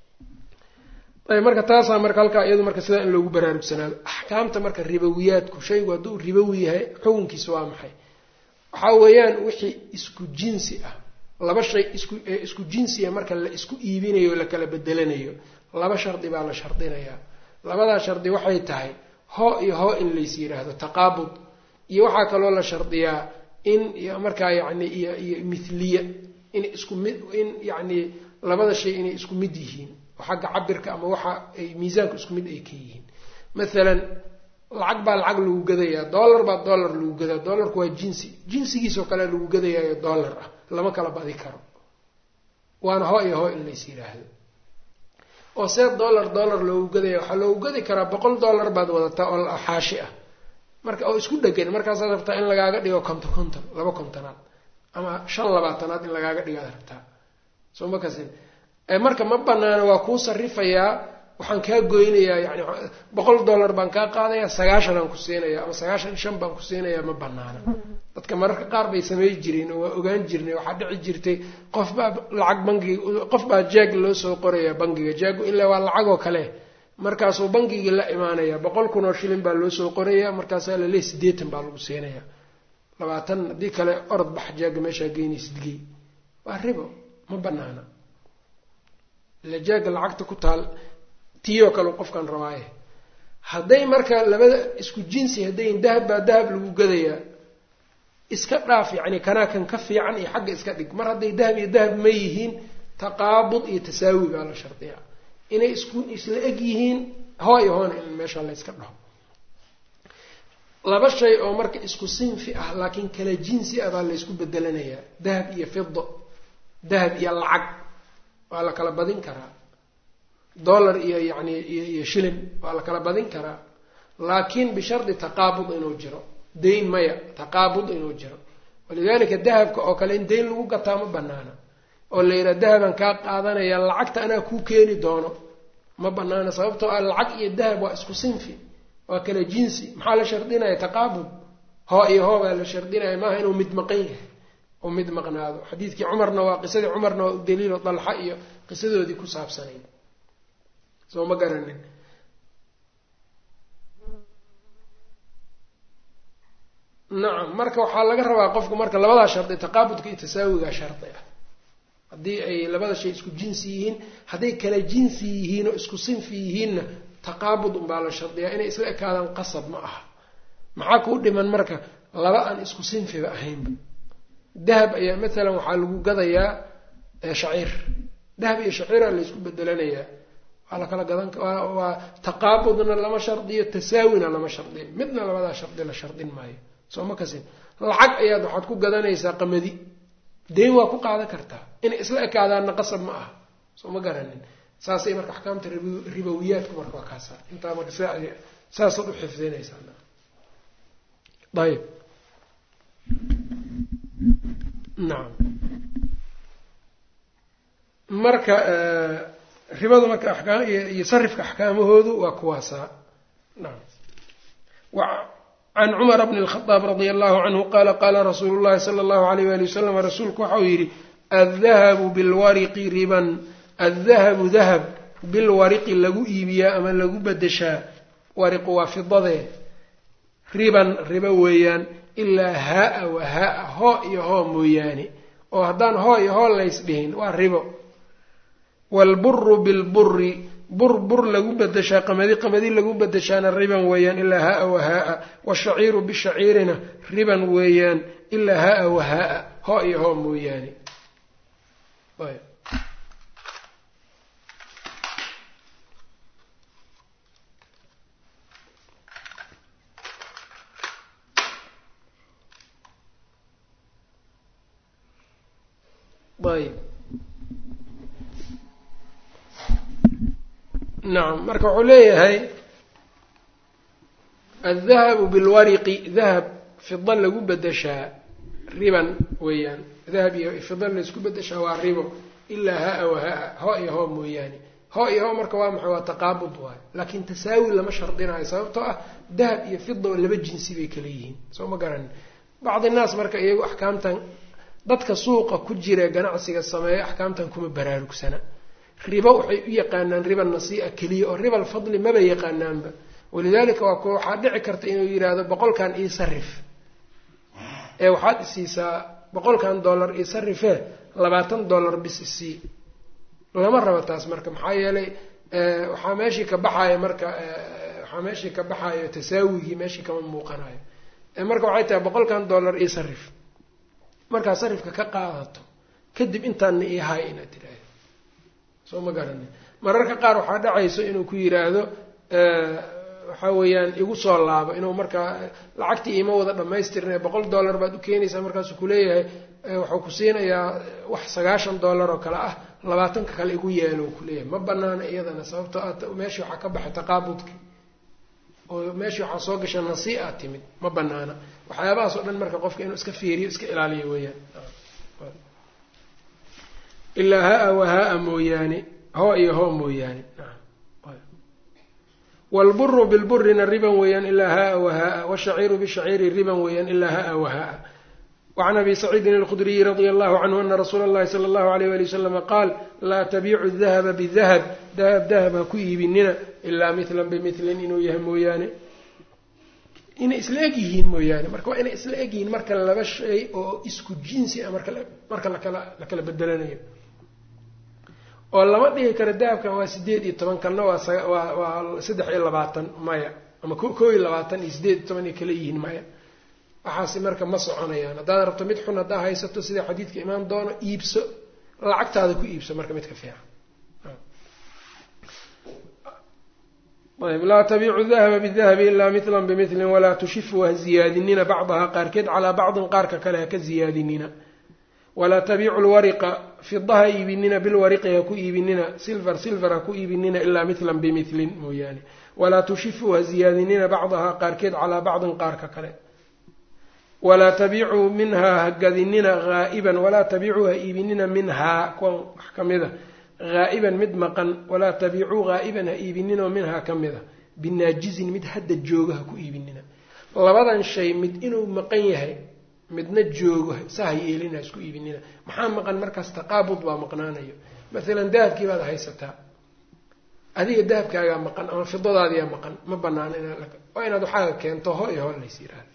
ayb marka taasaa marka halkaa iyadu marka sidaa in loogu baraarugsanaado axkaamta marka ribowiyaadku shaygu hadduu ribowi yahay xukunkiisa waa maxay waxaa weeyaan wixii isku jinsi ah laba shay isku isku jinsiya marka la isku iibinayo o la kala bedelanayo laba shardi baa la shardinayaa labadaa shardi waxay tahay hoo iyo hoo in lays yidhaahdo taqaabud iyo waxaa kaloo la shardiyaa in markaa yacni iyo iyo mithliya in isku mid in yacni labada shay inay isku mid yihiin oo xagga cabirka ama waxa ay miisaanku isku mid ay ka yihiin mathalan lacag baa lacag lagu gadayaa dollar baa dollar lagu gadaa dollarku waa jinsi jinsigiisoo kale lagu gadayaayo dollar ah lama kala badi karo waana hoo iyo hoo in lays yidhaahdo oo see dollar dollar loogu gadaya waxaa loogu gadi karaa boqol dollar baad wadataa oo xaashi ah marka oo isku dhegan markaasaad rabtaa in lagaaga dhigo konton konton laba kontonaad ama shan labaatanaad in lagaaga dhigaad rabtaa soo ma kasin marka ma banaana waa kuu sarifayaa waxaan kaa goynayaa yani boqol dollar baan kaa qaadayaa sagaashan aan ku siinaya ama sagaashan shan baan ku siinayaa ma banaana dadka mararka qaar bay samey jireen oo waa ogaan jirnay waxaa dhici jirtay qof baa lacag bangiga qof baa jaag loo soo qorayaa bangiga jaagu ilaa waa lacagoo kale markaasuu bangigii la imaanaya boqol kun oo shilin baa loo soo qorayaa markaasaa laleey siddeetan baa lagu siinayaa labaatan haddii kale orod bax jaaga meeshaa geynaysidgey waa ribo ma banaana ila jaaga lacagta ku taal tiiyoo kale qofkan rabaaye hadday marka labada isku jinsi haddayn dahab baa dahab lagu gadayaa iska dhaaf yacni kanaa kan ka fiican iyo xagga iska dhig mar hadday dahab iyo dahab ma yihiin taqaabud iyo tasaawi baa la shardiyaa inay isku isla eg yihiin hoo iyo hoona in meesha la yska dhaho laba shay oo marka isku sinfi ah laakiin kala jinsi ah baa laysku bedelanayaa dahab iyo fido dahab iyo lacag waa la kala badin karaa dollar iyo yacni iyo shilin waa la kala badin karaa laakiin bishardi taqaabud inuu jiro dayn maya taqaabud inuu jiro walidalika dahabka oo kale in dayn lagu gataa ma banaana oo la yidhaha dahaban kaa qaadanaya lacagta anaa kuu keeni doono ma banaana sababtoo ah lacag iyo dahab waa isku sinfi waa kala jinsi maxaa la shardinaya taqaabud hoo iyo hoo baa la shardinaya maaha inuu mid maqan yahay oo mid maqnaado xadiidkii cumarna waa qisadii cumarna waa daliilo dalxa iyo qisadoodii ku saabsanayd soo ma garanin nacam marka waxaa laga rabaa qofku marka labadaa shardi taqaabudka iyo tasaawigaa shardi ah haddii ay labada shay isku jinsi yihiin hadday kala jinsi yihiin oo isku sinfi yihiinna taqaabud unbaa la shardiyaa inay isla ekaadaan qasab ma aha maxaa kuu dhiman marka laba aan isku sinfiba ahaynba dahab ayaa matalan waxaa lagu gadayaa shaciir dahab iyo shaciiraa laysku bedelanayaa waa la kala gadan waa taqaabudna lama shardiyo tasaawina lama shardiyo midna labadaa shardi la shardin maayo soo ma kasin lacag ayaad waxaad ku gadanaysaa qamadi dayn waa ku qaadan kartaa inay isla ekaadaanna qasab ma aha soo ma garanin saasay marka axkaamta ribowiyaadku marka waa kaasa intaa marka saasaad u xifdinaysaa ayb nacam marka ribadu marka akaam iyo sarifka axkaamahoodu waa kuwaasaa nacam can cumara bni اlkhadaab radia allahu canhu qaala qaala rasuulu llahi sala allahu alayh wali wasalam rasuulku waxau yidhi addahabu bilwariqi riban addahabu dahab bilwariqi lagu iibiyaa ama lagu bedeshaa wariqu waa fidadee riban ribo weeyaan ilaa haa-a wa haa-a hoo iyo hoo mooyaane oo haddaan hoo iyo hoo lays dhihin waa ribo waalburu bilburi bur bur lagu bedeshaa qamadi qamadi lagu bedeshaana riban weeyaan ilaa haa-a wahaa-a washaciiru bishaciirina riban weeyaan ilaa haa-a wahaa-a hoo iyo hoo mooyaane ayb nacam marka wuxuu leeyahay aldahabu bilwariqi dahab fida lagu bedeshaa riban weeyaan dahab iyo fida laysku bedeshaa waa ribo ilaa haa-a wahaa-a hoo iyo hoo mooyaane hoo iyo hoo marka waa maxay waa taqaabud waayo laakiin tasaawi lama shardinayo sababtoo ah dahab iyo fida laba jinsi bay kala yihiin soo ma garanin bacdi naas marka iyagu axkaamtan dadka suuqa ku jira ganacsiga sameeya axkaamtan kuma baraarugsana ribo waxay u yaqaanaan riba nasii'a keliya oo ribal fadli maba yaqaanaanba walidaalika waa kuwa waxaa dhici karta inuu yidhaahdo boqolkan ii sarif ee waxaad isiisaa boqolkan dollar ii sarifee labaatan dollar bis isii lama rabo taas marka maxaa yeelay waxaa meeshii ka baxayo marka waxaa meeshii ka baxayo tasaawigii meeshii kama muuqanayo marka waxay tahay boqolkan dollar ii sarif markaa sarifka ka qaadato kadib intaana ii hay inaad tidhaahdo soo ma garani mararka qaar waxaa dhacayso inuu ku yiraahdo waxaa weeyaan igu soo laabo inuu markaa lacagtii ima wada dhamaystirna boqol dollar baad u keenaysaa markaasuu kuleeyahay waxuu ku siinayaa wax sagaashan dollar oo kale ah labaatanka kale igu yeelo kuleeyahay ma banaana iyadana sababtoo a meeshii waxaa ka baxay taqaabudki oo meeshii waxaa soo gasha nasi-a timid ma banaana waxyaabahaas oo dhan marka qofka inuu iska fiiriyo iska ilaaliyo weeyaan ilaa haa-a wahaa-a mooyaane hoo iyo hoo mooyaane wlburu bilburina riban weeyaan ilaa haa-a wahaa-a wshaciiru bishaciiri riban weeyaan ilaa haa-a wahaa-a wacan abi saciidin alkhudriyi radia allahu canhu ana rasuula اllahi sala allahu alayh wali waslama qaal laa tabiicu dahaba bidahab dahab dahab ha ku iibinina ilaa milan bimilin inuu yahay mooyaane inay isla eg yihiin mooyaane marka waa inay isla eg yihiin marka laba shay oo isku jinsi ah marka marka lakala la kala bedelanayo oo lama dhihi karo dahabkan waa sideed iyo toban kanna waa waa waa saddex iyo labaatan maya ama koo iyo labaatan iyo sideed iyo toban ay kala yihiin maya waxaasi marka ma soconayaan haddaad rabto mid xun haddaa haysato sida xadiidka imaan doono iibso lacagtaada ku iibso marka midka fiican ayb laa tabiicu dahaba bidahabi ilaa milan bimilin walaa tushifu ha ziyaadinina bacdaha qaarkeed calaa bacdin qaarka kale haka ziyaadinina walaa tabiicu lwariqa fida ha iibinina bilwariqi ha ku iibinina silver silver ha ku iibinina ilaa milan bimilin mooyaane walaa tushifu ha ziyaadinina bacdaha qaarkeed calaa bacdin qaarka kale walaa tabiicuu minhaa ha gadinina haa'iban walaa tabiicuu ha iibinina minhaa kuwan wax ka mid a haa'iban mid maqan walaa tabiicuu haa'iban ha iibinina minhaa ka mid a binaajizin mid hadda jooga ha ku iibinina labadan shay mid inuu maqan yahay midna joogo sa ha yeelina ha isku iibinina maxaa maqan markaas taqaabud baa maqnaanayo maalan dahabkii baad haysataa adiga dahabkaagaa maqan ama fidadaadiyaa maqan ma banaana waa inaad waxaaga keento ho iyo ho lays yiraahdo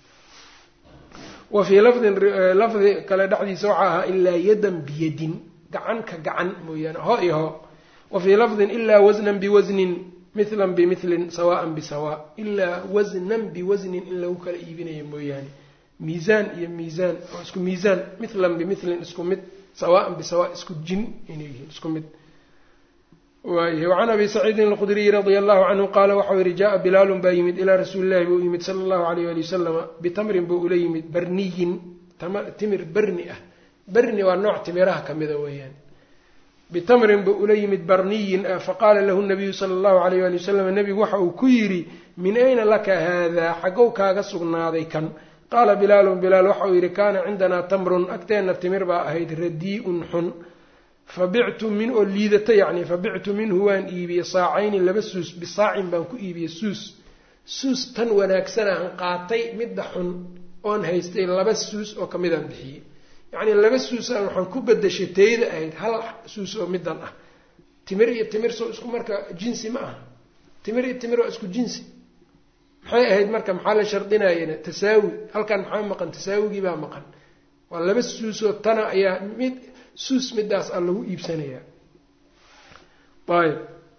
wa fii lafdin lafdi kale dhexdiisa waxaa ahaa ilaa yadan biyadin gacan ka gacan mooyaane ho iyo ho wa fii lafdin ilaa wasnan biwasnin mithlan bimilin sawaan bisawa ilaa wasnan biwasnin in lagu kala iibinayo mooyaane miisaan iyo miisaan oo isku miisaan mithlan bimilin isku mid sawaan bisawa isku jin inay yihiin isku mid waayahy wacan abi saciidin alqudriyi radia allahu canhu qaala waxau yihi jaa bilaalun baa yimid ilaa rasuuli llahi buu yimid sala allahu alayh ali wasalama bitamrin buu ula yimid barniyin timir berni ah berni waa nooc timiraha kamida weeyaan bitamrin buu ula yimid barniyin ah faqaala lahu nabiyu sala allahu alayh ali wasalam nebigu waxa uu ku yidhi min ayna laka haadaa xagow kaaga sugnaaday kan qaala bilaalun bilaal waxauu yidhi kaana cindanaa tamrun agteenna timir baa ahayd radii-un xun fabictu min oo liidata yacni fabictu minhu waan iibiyey saacayni laba suus bisaacin baan ku iibiyey suus suus tan wanaagsanaan qaatay midda xun oon haystay laba suus oo kamidaan bixiyey yacnii laba suusaan waxaan ku bedashay teyda ahayd hal suus oo midan ah timir iyo timir soo isku marka jinsi ma aha timir iyo timir waa isku jinsi maxay ahayd marka maxaa la shardinayana tasaawi halkan maxaa maqan tasaawigii baa maqan waa laba suusoo tana ayaa mid suus midaas a lagu iibsanayaa ayb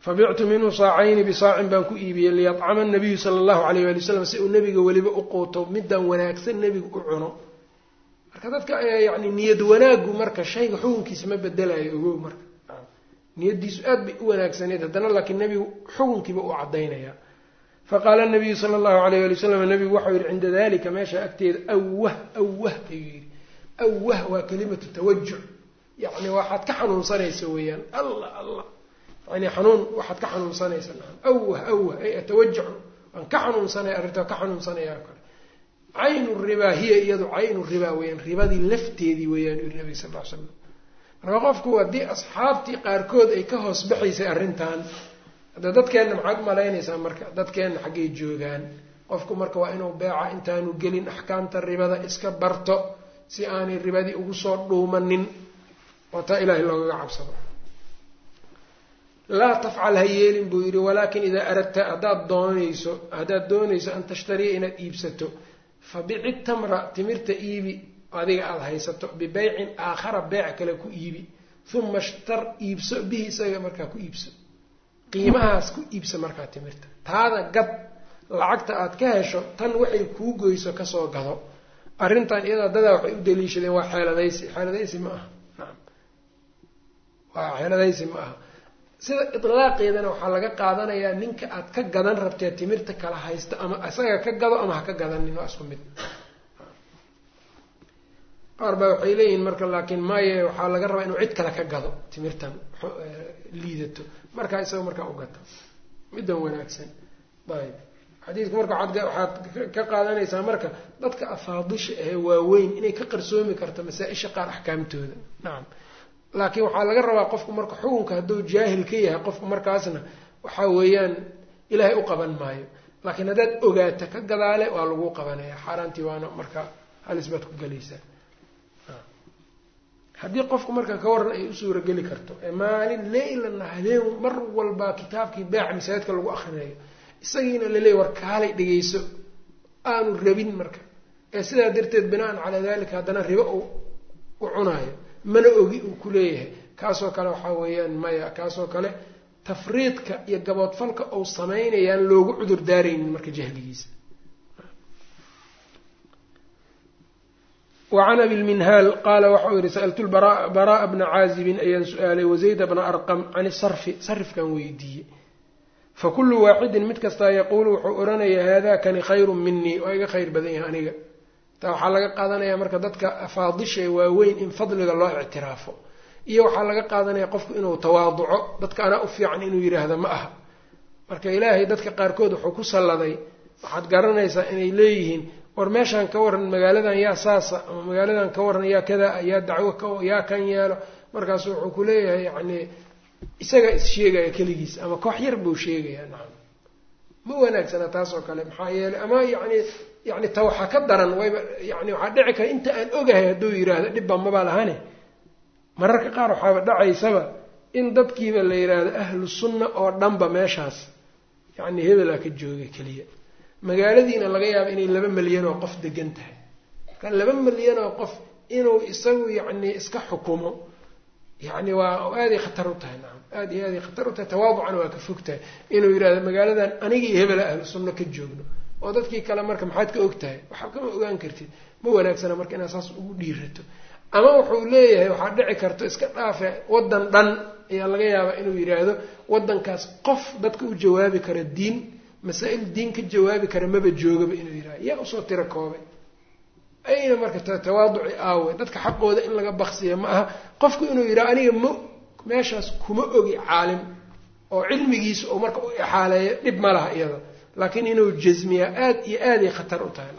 fabictu minhu saacayni bisaacin baan ku iibiyey liyadcama nabiyu sala allahu alayh wali wasalam si uu nebiga weliba u quuto middan wanaagsan nebigu u cuno marka dadka yani niyad wanaaggu marka shayga xukunkiisa ma bedelayo ogow marka niyadiisu aad bay u wanaagsaneyd haddana laakiin nebigu xukunkiiba u cadaynaya faqaala nabiyu sala allahu alayh ali wasalam nebigu waxau yihi cinda dalika meesha agteeda awah awah ayuu yihi awah waa kalimatu tawajuc yacni waxaad ka xanuunsanaysa weeyaan allah allah yani xanuun waxaad ka xanuunsanaysa naam awah awah ay atawajacu waan ka xanuunsanaya arrintaa ka xanuunsanaya kale caynu ribaa hiya iyadu caynu ribaa weeyaan ribadii lafteedii weeyaan yuri nabiga sal ll slam marka qofku haddii asxaabtii qaarkood ay ka hoos baxaysay arrintan hadda dadkeenna maxaad umalaynaysaa marka dadkeenna xaggay joogaan qofku marka waa inuu beeca intaanu gelin axkaamta ribada iska barto si aanay ribadii ugu soo dhuumanin oo taa ilaahay loogaga cabsado laa tafcal ha yeelin buu yidhi walaakin idaa aradta haddaad doonayso haddaad doonayso an tashtariya inaad iibsato fabici tamra timirta iibi adiga aada haysato bibeycin aakhara beec kale ku iibi uma shtar iibso bihi isaga markaa ku iibso qiimahaas ku iibsa markaa timirta taada gad lacagta aad ka hesho tan waxay kuu goyso kasoo gado arrintan iyadaa dadaa waxay u daliishadeen waa xeeladaysi xeeladaysi ma aha naam waa xeeladaysi ma aha sida idlaaqeedana waxaa laga qaadanayaa ninka aad ka gadan rabtee timirta kala haysta ama isaga ka gado ama ha ka gadanin waa isku mid qaar baa waxay leeyihiin marka laakiin maye waxaa laga rabaa inuu cid kale ka gado timirtan liidato markaa isaga markaa u gato middan wanaagsan ayb xadiidku marka waxaad ka qaadanaysaa marka dadka afaadisha ahee waaweyn inay ka qarsoomi karto masaa-isha qaar axkaamtooda nacam laakiin waxaa laga rabaa qofku marka xukunka hadduu jaahil ka yahay qofku markaasna waxaa weeyaan ilaahay u qaban maayo laakiin haddaad ogaata ka gadaale waa lagu qabanaya xaaraantii waana marka halis baad ku gelaysaa haddii qofku marka ka waran ay u suurageli karto ee maalin leylana habeen mar walba kitaabkii beeca masaajidka lagu akrinayo isagiina laleeyay war kaalay dhegeyso aanu rabin marka ee sidaa darteed binaan calaa dalika haddana ribo u u cunaayo mana ogi uu ku leeyahay kaasoo kale waxaa weeyaan maya kaasoo kale tafriidka iyo gaboodfalka uu samaynayaan loogu cudur daaraynin marka jahligiisa wacan abi lminhaal qaala waxau yihi sa'altu baraa bna caazibin ayaan su-aalay wazayda bna arqam can sarfi sarifkan weydiiyey fakulu waaxidin mid kastaa yaquulu wuxuu odhanayaa haadakani khayrun minii waa iga khayr badan yahay aniga taa waxaa laga qaadanaya marka dadka afaadisha waaweyn in fadliga loo ictiraafo iyo waxaa laga qaadanaya qofku inuu tawaaduco dadka anaa u fiican inuu yidhaahdo ma aha marka ilaahay dadka qaarkood wuxuu ku salladay waxaad garanaysaa inay leeyihiin war meeshaan ka waran magaaladan yaa saasa ama magaaladan ka waran yaa kadaa yaa dacwo yaa kan yeelo markaasu wuxuu ku leeyahay yacni isagaa is sheegaya keligiis ama koox yar buu sheegayaa nacam ma wanaagsana taas oo kale maxaa yeeley ama yacni yani ta waxaa ka daran wayba yani waxaa dhici kara inta aan ogahay hadduu yidhaahdo dhibba mabaa lahane mararka qaar waxaaba dhacaysaba in dadkiiba la yidhaahdo ahlu sunna oo dhanba meeshaas yacni hebelaa ka jooga keliya magaaladiina laga yaabo inay laba milyan oo qof degan tahay marka laba milyan oo qof inuu isagu yacni iska xukumo yacni waa aaday khatar u tahay nacam aad iyo aaday khatar u tahay tawaaducana waa ka fog tahay inuu yidhahdo magaaladan aniga iyo hebela ahlu sunna ka joogno oo dadkii kale marka maxaad ka og tahay waxaa kama ogaan kartid ma wanaagsana marka inaad saas ugu dhiirato ama wuxuu leeyahay waxaa dhici karto iska dhaafe waddan dhan ayaa laga yaabaa inuu yidhaahdo waddankaas qof dadka u jawaabi kara diin masaa-il diin ka jawaabi kara maba joogaba inuu yidhahdo yaa usoo tiro koobay ayna marka tawaaduci aawe dadka xaqooda in laga baksiya ma aha qofku inuu yidhaha aniga ma meeshaas kuma ogi caalim oo cilmigiisa oo marka u exaaleeyo dhib ma laha iyada laakiin inuu jasmiyaa aada iyo aaday khatar u tahay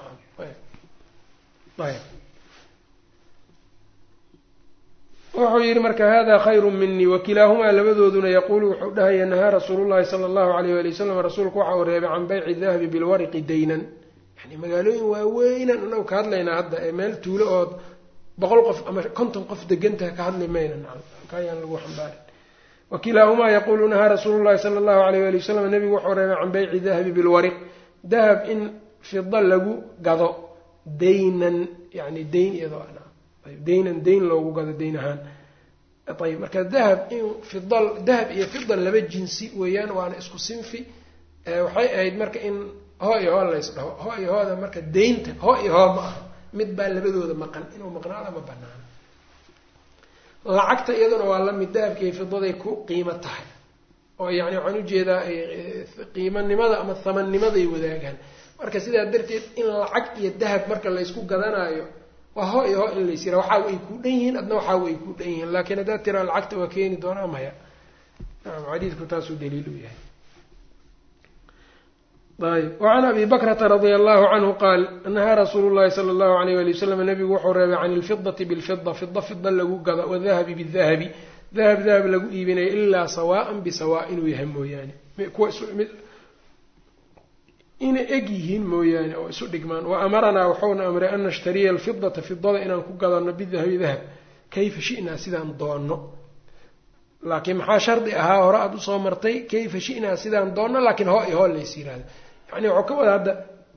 wuxuu yihi marka hada khayru minii wakilaahumaa labadooduna yaquulu wuxuu dhahaya nahaa rasuulu llahi sala allahu alayh ali wasalam rasuulku waxa uu reebay can bayci dahabi bilwariqi daynan yani magaalooyin waaweynan anagu ka hadlaynaa hadda ee meel tuulo ood boqol qof ama konton qof degantaha ka hadli mayna kayaan lagu xambaarin wakilaahumaa yaquulu nahaa rasuulu llahi sala allahu alayh ali wasalam nabigu wuxuu reebay can bayci dahabi bilwariq dahab in fida lagu gado daynan yani dayn iyadoo daynan dayn loogu gado dayn ahaan ayb marka dahab in fidal dahab iyo fidal laba jinsi weeyaan waana isku sinfi waxay ahayd marka in hoo iyo hoo lays dhaho hoo iyo hooda marka daynta hoo iyo hoo ma aha mid baa labadooda maqan inuu maqnaada ma banaano lacagta iyaduna waa lamid dahabka iyo fidaday ku qiimo tahay oo yani waxaan ujeedaa qiimanimada ama thamannimaday wadaagaan marka sidaa darteed in lacag iyo dahab marka laysku gadanaayo waa hoo iyo hoo in lays yira waxaa way kuu dhan yihiin adna waxaa way kuu dhan yihiin laakiin haddaad tiraa lacagta waa keeni doonaa maya naam xadiidku taasuu daliil u yahay ayb wacan abi bakrata radia allahu canhu qaal nahaa rasuulu llahi sala allahu alayh wali wasalam nabigu wuxuu reebay can ilfidati bilfida fida fida lagu gado wadahabi bidahabi dahab dahab lagu iibinayo ilaa sawaan bisawa inuu yahay mooyaane kuwa inay eg yihiin mooyaane oo isu dhigmaan wa amaranaa wuxuuna amray an nashtariya alfidata fidada inaan ku gadano bidahabi dahab kayfa shi'naa sidaan doonno laakiin maxaa shardi ahaa hore aada usoo martay kayfa shi'naa sidaan doonno laakiin hoo iyo hoo lays yiraahdo yani waxuu ka wada hadda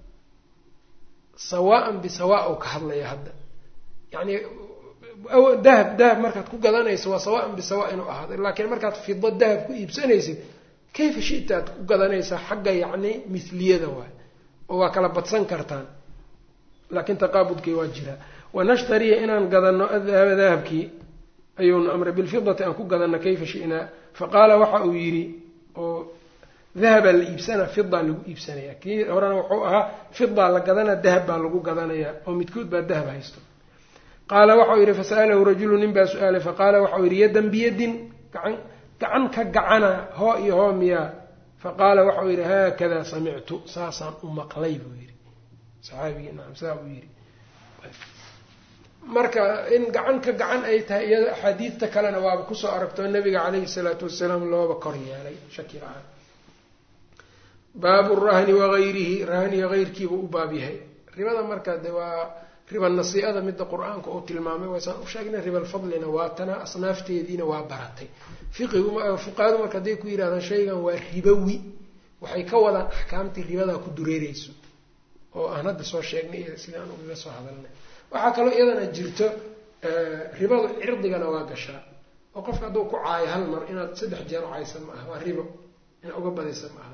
sawaan bisawa u ka hadlaya hadda yani dahab dahab markaad ku gadanayso waa sawaan bisawa inuu ahaado laakiin markaad fido dahab ku iibsanaysid kayfa shita aad ku gadanaysaa xagga yacni mihliyada waay oo waa kala badsan kartaan laakiin taqaabudkii waa jiraa wanashtariya inaan gadano adahaba dahabkii ayuuna amray bilfidati aan ku gadano kayfa shi'naa faqaala waxa uu yidhi oo dahabaa la iibsanaa fidaa lagu iibsanaya kii horena wuxuu ahaa fidaa la gadana dahab baa lagu gadanayaa oo midkood baa dahab haysto qaala waxau yidhi fasa'alahu rajulu nin baa su-aalay faqaala waxau yidhi yadan biyadin gacan gacan ka gacana hoo iyo hoo miyaa faqaala waxau yidhi haakadaa samictu saasaan u maqlay buu yidhi saxaabigii nacam saa uu yidhi marka in gacan ka gacan ay tahay iyada axaadiidta kalena waaba kusoo aragto nabiga caleyhi salaatu wasalaam looba kor yeelay shaki la-aan baabu rahni wagayrihi rahniga hayrkiibuu u baab yahay ribada marka de waa riba nasii'ada midda qur-aanka uu tilmaamay waysaan u sheegnay ribalfadlina waa tana asnaafteediina waa baratay fiqigu fuqahadu marka hadday ku yidhahdaan shaygan waa ribowi waxay ka wadaan axkaamtii ribadaa ku dureereyso oo aan hadda soo sheegnay iyo sidaan ugaga soo hadalnay waxaa kaloo iyadana jirto ribadu cirdigana waa gashaa oo qofka hadduu ku caayo hal mar inaad saddex jeer u caysa ma aha waa ribo inaad uga badaysa ma aha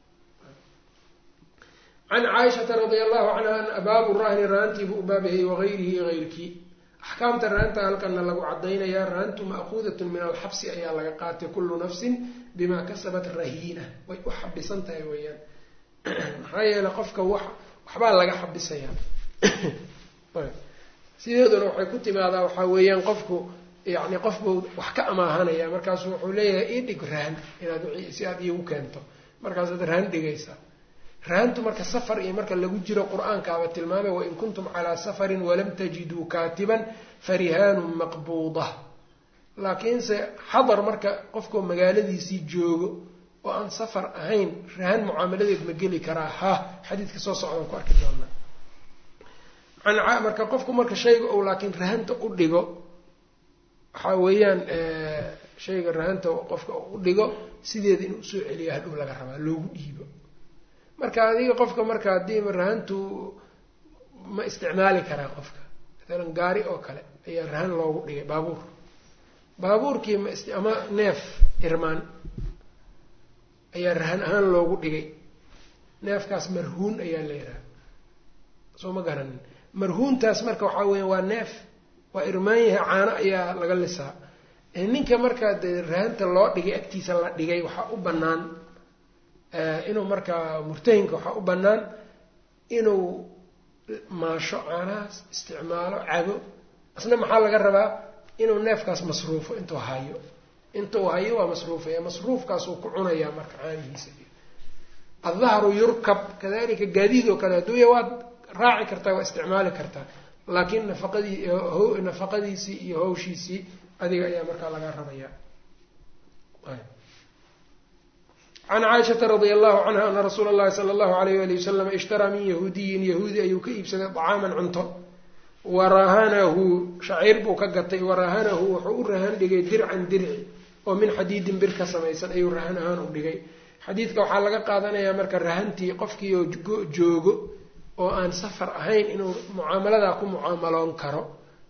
can caaishata radia allahu canha baabu rahni rahantiibuu u baabyahay wagayrihi iyo hayrkii axkaamta rahanta halkana lagu cadaynayaa rahantu ma'kuudatun min alxabsi ayaa laga qaatay kullu nafsin bimaa kasabat rahiina way u xabisan tahay weeyaan maxaa yeele qofka wax waxbaa laga xabisayaa sideeduna waxay ku timaadaa waxaa weeyaan qofku yani qofbuu wax ka amaahanaya markaasu wuxuu leeyahay ii dhig rahan inaad si aad iigu keento markaasaad rahan dhigaysaa rahantu marka safar iyo marka lagu jiro qur-aankaaba tilmaamay wain kuntum calaa safarin walam tajiduu kaatiban farihaanun maqbuuda laakiinse xadar marka qofkoo magaaladiisii joogo oo aan safar ahayn rahan mucaamaladeed ma geli karaa ha xadiidka soo socdaan ku arki doonaa marka qofku marka shayga ou laakiin rahanta u dhigo waxaa weeyaan shayga rahanta qofka u dhigo sideeda inuu usoo celiyo hadhow laga rabaa loogu dhiibo marka adiga qofka marka haddii rahantu ma isticmaali karaa qofka maalan gaari oo kale ayaa rahan loogu dhigay baabuur baabuurkii ma ama neef irmaan ayaa rahan ahaan loogu dhigay neefkaas marhuun ayaa la yidhaha soo ma garanin marhuuntaas marka waxaa weya waa neef waa irmaan yahay caano ayaa laga lisaa ninka markaa dee rahanta loo dhigay agtiisa la dhigay waxaa u bannaan inuu markaa murtahinka waxaa u bannaan inuu maasho caanahaas isticmaalo cabo asna maxaa laga rabaa inuu neefkaas masruufo intuu hayo intuu hayo waa masruufaya masruufkaasuu ku cunayaa marka caanihiisa addahru yurkab kadalika gaadiid oo kale adduunya waad raaci kartaa waa isticmaali kartaa laakiin nafaqadii nafaqadiisii iyo hawshiisii adiga ayaa markaa laga rabayaa can caaishata radia allahu canha ana rasuula llahi sala allahu alayh ali wasalam ishtaraa min yahuudiyin yahuudi ayuu ka iibsaday dacaaman cunto warahanahu shaciir buu ka gatay warahanahu wuxuu u rahan dhigay dircan dirci oo min xadiidin bir ka samaysan ayuu rahan ahaan u dhigay xadiidka waxaa laga qaadanayaa marka rahantii qofkii oo joogo oo aan safar ahayn inuu mucaamaladaa ku mucaamaloon karo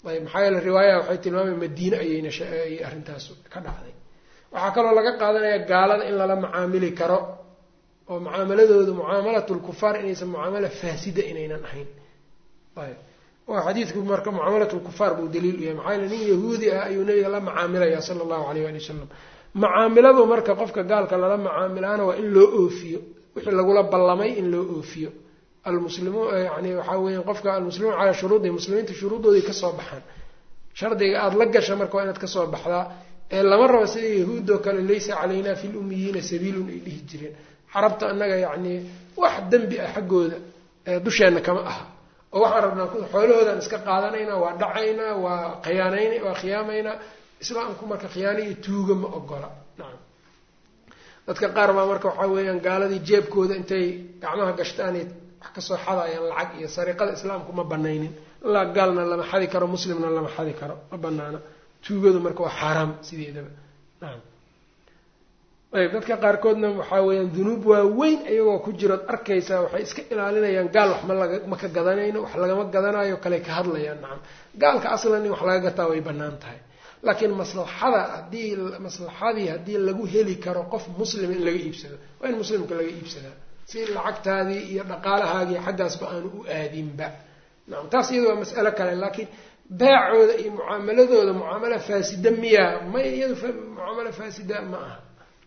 ayb maxaa yeele riwaayaha waxay tilmaamay madiine ayayna ayay arrintaas ka dhacday waxaa kaloo laga qaadanaya gaalada in lala macaamili karo oo mucaamaladooda mucaamalat lkufaar inaysan mucaamala faasida inaynan ahayn ayb oo xadiidku marka mucaamalat lkufaar buu daliil u yahay maxaa yeele nin yahuudi ah ayuu nabiga la macaamilaya sala allahu alayh ali wasalam macaamiladu marka qofka gaalka lala macaamilaana waa in loo oofiyo wixii lagula ballamay in loo oofiyo almuslimuun yani waxaa weeyaan qofka almuslimuun calaa shuruudi muslimiinta shuruuddooday kasoo baxaan shardiga aada la gasha marka waa inaad kasoo baxdaa ee lama rabo sida yahuud oo kale laysa calaynaa fi lummiyiina sabiilun ay dhihi jireen carabta annaga yacnii wax dembi ah xaggooda dusheenna kama aha oo waxaan rabnaa xoolahoodaan iska qaadanaynaa waa dhacaynaa waa khiyaanayn waa khiyaamaynaa islaamku marka khiyaano iyo tuuga ma ogola nacam dadka qaar baa marka waxaa weeyaan gaaladii jeebkooda intay gacmaha gashtaanay wax kasoo xadayaan lacag iyo sariiqada islaamku ma banaynin ilaa gaalna lama xadi karo muslimna lama xadi karo ma banaana tuugadu marka waa xaaraam sideedaba nacam ayb dadka qaarkoodna waxaa weeyaan dunuub waaweyn iyagoo ku jirood arkaysaa waxay iska ilaalinayaan gaal wax ma laga ma ka gadanayno wax lagama gadanayo kale ka hadlayaan nacam gaalka aslan in wax laga gataa way bannaan tahay laakiin maslaxada haddii maslaxadii haddii lagu heli karo qof muslima in laga iibsado waa in muslimka laga iibsadaa si lacagtaadii iyo dhaqaalahaagii xaggaasba aanu u aadinba nacam taas iyada waa mas'alo kale laakiin baacooda iyo mucaamaladooda mucaamalo faasida miya may iyadu mucaamalo faasida ma aha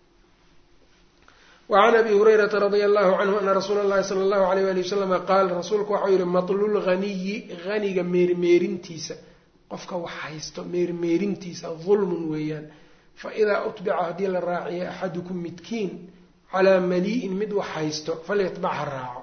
wacan abi hurayrata radia allahu canhu ana rasuula allahi sala allahu alayh ali wasalama qaal rasuulku waxau yihi matlul haniyi haniga meermeerintiisa qofka wax haysto meermeerintiisa dulmun weeyaan fa idaa utbica haddii la raaciyo axadukum midkiin calaa malii'in mid wax haysto falyatbac ha raaco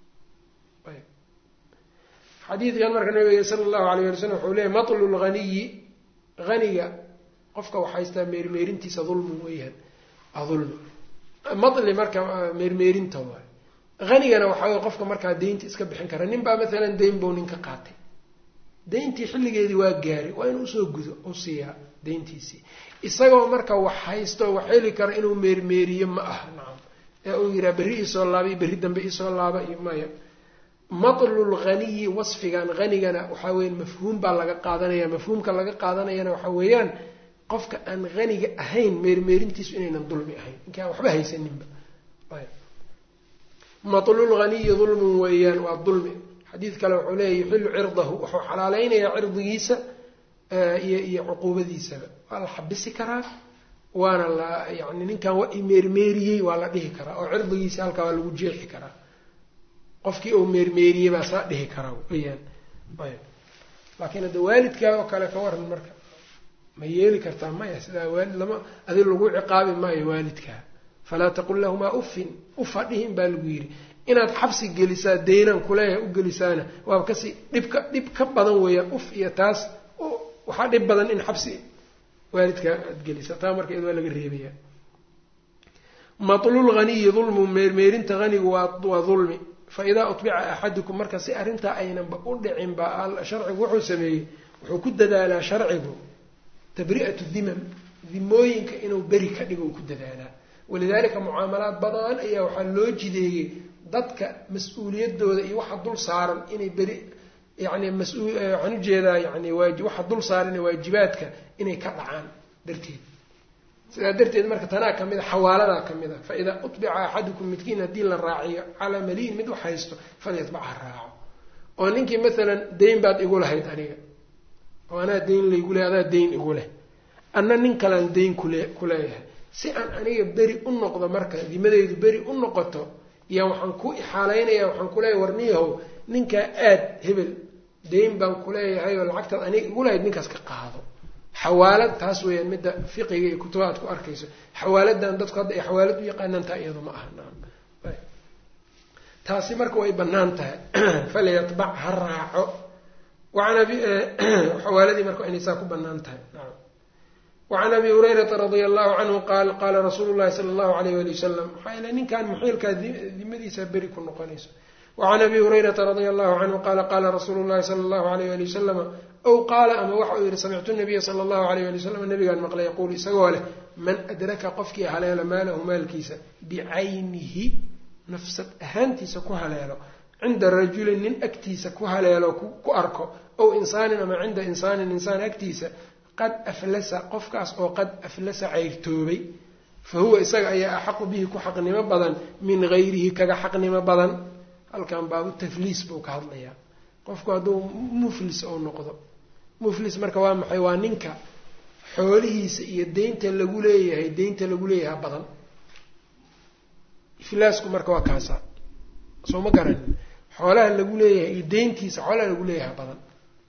xadiidkan marka nabiga sala allahu alayh ali slam wuxuu leeyay matlul haniyi haniga qofka wax haystaa meermeerintiisa dulmun weeyaan adulmi matli marka meermeerinta waay hanigana waxaa wey qofka markaa deynta iska bixin kara nin baa maalan deyn buu nin ka qaatay deyntii xilligeedii waa gaaray waa inuu usoo gudo u siiyaa deyntiisii isagoo marka wax haysto wax heli kara inuu meermeeriyo ma aha nacam ee uu yihaa berri iisoo laaba iyo berri dambe iisoo laaba iyo maya matlul haniyi wasfigan hanigana waxaa weya mafhuum baa laga qaadanaya mafhuumka laga qaadanayana waxaa weeyaan qofka aan haniga ahayn meermeerintiisu inaynan dulmi ahayn ninkaan waxba haysaninba matlul haniyi dulmun weeyaan waa dulmi xadiid kale wuxuu leeya yuxilu cirdahu wuxuu xalaaleynayaa cirdigiisa iyo iyo cuquubadiisaba waa la xabisi karaa waana la yani ninkan waa imeermeeriyey waa la dhihi karaa oo cirdigiisa halkaa waa lagu jeexi karaa qofkii uu meermeeriyey baa saa dhihi karaa weyaan ayb laakiin hadda waalidkaa oo kale ka waran marka ma yeeli kartaa maya sidaa waalid lama adi lagu ciqaabi maayo waalidkaa falaa taqul lahumaa uffin ufa dhihin baa lagu yidhi inaad xabsi gelisaa deynan kuleeyahay u gelisaana waaba kasii dhibka dhib ka badan weeyaan uf iyo taas waxaa dhib badan in xabsi waalidkaa aad gelisaa taa marka iyad waa laga reebaya matlul haniyi dulmu meermeerinta hanigu waa waa dulmi fa idaa utbica axadukum marka si arrintaa aynanba u dhicin ba sharcigu wuxuu sameeyey wuxuu ku dadaalaa sharcigu tabri'atu dimam dimooyinka inuu beri ka dhigo ku dadaalaa walidaalika mucaamalaad badan ayaa waxaa loo jideeyey dadka mas-uuliyadooda iyo waxa dul saaran inay beri yani mas-uul waxaan ujeedaa yani waaji waxa dul saaran waajibaadka inay ka dhacaan darteed sidaa darteed marka tanaa ka mid a xawaaladaa ka mid a fa idaa utbica axadukum midkiin haddii la raaciyo calaa maliin mid wax haysto falyatbacha raaco oo ninkii maalan deyn baad igu lahayd aniga oo anaa deyn laygu leh adaa deyn igu leh anna nin kalaan deyn kule kuleeyahay si aan aniga beri u noqdo marka dimadeydu beri u noqoto yaa waxaan ku ixaalaynaya waxaan kuleeyahay warniyahow ninkaa aad hebel deyn baan kuleeyahay oo lacagtaad aniga igu lahayd ninkaas ka qaado xawaalad taas weeyaan midda fiqiga iyo kutuba aad ku arkayso xawaaladan dadku hadda ay xawaalad u yaqaanaan taa iyado ma aha naam taasi marka way bannaan tahay falyatbac ha raaco waan abi xawaaladii marka inay saa ku bannaan tahay naam wacan abi hurayrata radia allahu canhu qaal qaala rasuulu llahi sala allahu alayh wali wasalam maxaa yeele ninkan muxiilkaa dimadiisa beri ku noqonayso wacan abi hurayrata radia allahu canhu qaala qaala rasuulu llahi sala allahu alayh ali wasalama ow qaala ama waxa uu yihi samictu nabiya sala allahu alayh ali wasalam nabigaan maqlay yaquulu isagoo leh man adraka qofkii haleelo maalahu maalkiisa bicaynihi nafsad ahaantiisa ku haleelo cinda rajulin nin agtiisa ku haleelo ku arko ow insaanin ama cinda insaanin insaan agtiisa qad aflasa qofkaas oo qad aflasa cayrtoobay fa huwa isaga ayaa axaqu bihi ku xaqnimo badan min gayrihi kaga xaqnimo badan halkan baabu tafliis buu ka hadlayaa qofku hadduu muflis ou noqdo muflis marka waa maxay waa ninka xoolihiisa iyo deynta lagu leeyahay deynta lagu leeyahay badan iflaasku marka waa kaasa soo ma garanin xoolaha lagu leeyahay iyo deyntiisa xoolaha lagu leeyahay badan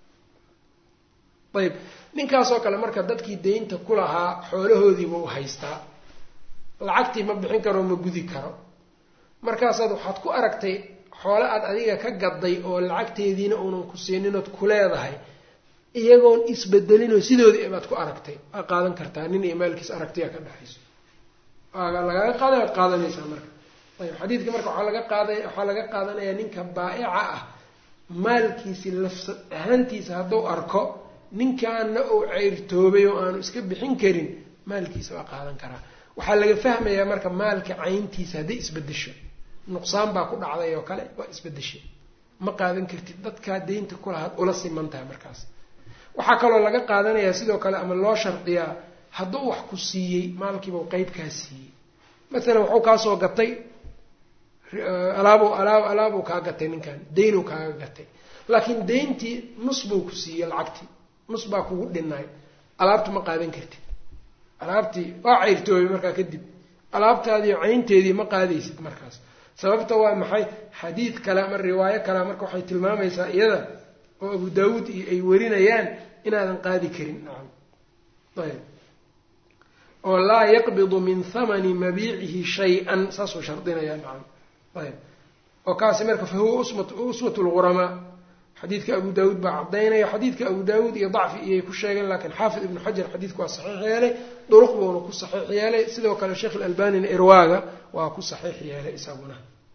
ayib ninkaasoo kale marka dadkii deynta ku lahaa xoolahoodiiba u haystaa lacagtii ma bixin karo ma gudi karo markaasaad waxaad ku aragtay xoole aad adiga ka gaday oo lacagteediina uunan ku siininood ku leedahay iyagoon isbedelinoo sidoodii baad ku aragtay waa qaadan kartaa nin iyo maalkiis aragtiya ka dhexayso lagaaga qaaday waad qaadanaysaa marka ayb xadiidka marka waxaa laga qaada waxaa laga qaadanayaa ninka baa'ica ah maalkiisi lafsa ahaantiisa hadduu arko ninkaana uu ceyrtoobay oo aanu iska bixin karin maalkiisa waa qaadan karaa waxaa laga fahmayaa marka maalka cayntiisa hadday isbedesho nuqsaan baa ku dhacday oo kale waa isbedeshay ma qaadan kartid dadkaa deynta kulahaad ula siman tahay markaas waxaa kaloo laga qaadanayaa sidoo kale ama loo shardiyaa hadduu wax ku siiyey maalkiibau qeyb kaa siiyey masalan waxuu kaasoo gatay alaab alaab alaabuu kaa gatay ninkan deynuu kaaga gatay laakiin deyntii nus buu ku siiyey lacagtii nus baa kugu dhinay alaabta ma qaadan kartid alaabtii waa ceyrtoobay markaa kadib alaabtaadiiyo caynteedii ma qaadaysid markaas sababta waa maxay xadiid kale ama riwaayo kale marka waxay tilmaamaysaa iyada oo abu daawuud iyo ay warinayaan inaadan qaadi karin nacam ayb oo laa yaqbidu min hamani mabiicihi shay-an saasuu shardinayaa nacam ayb oo kaasi marka fa huwa uswat lghuramaa xadiidka abu daawuud baa cadaynaya xadiidka abu daawuud iyo dacfi iyay ku sheegeen laakiin xaafid ibnu xajar xadiidku waa saxiix yeelay duruq buuna ku saxiix yeelay sidoo kale sheekh ilalbanina irwaaga waa ku saxiix yeelay isaguna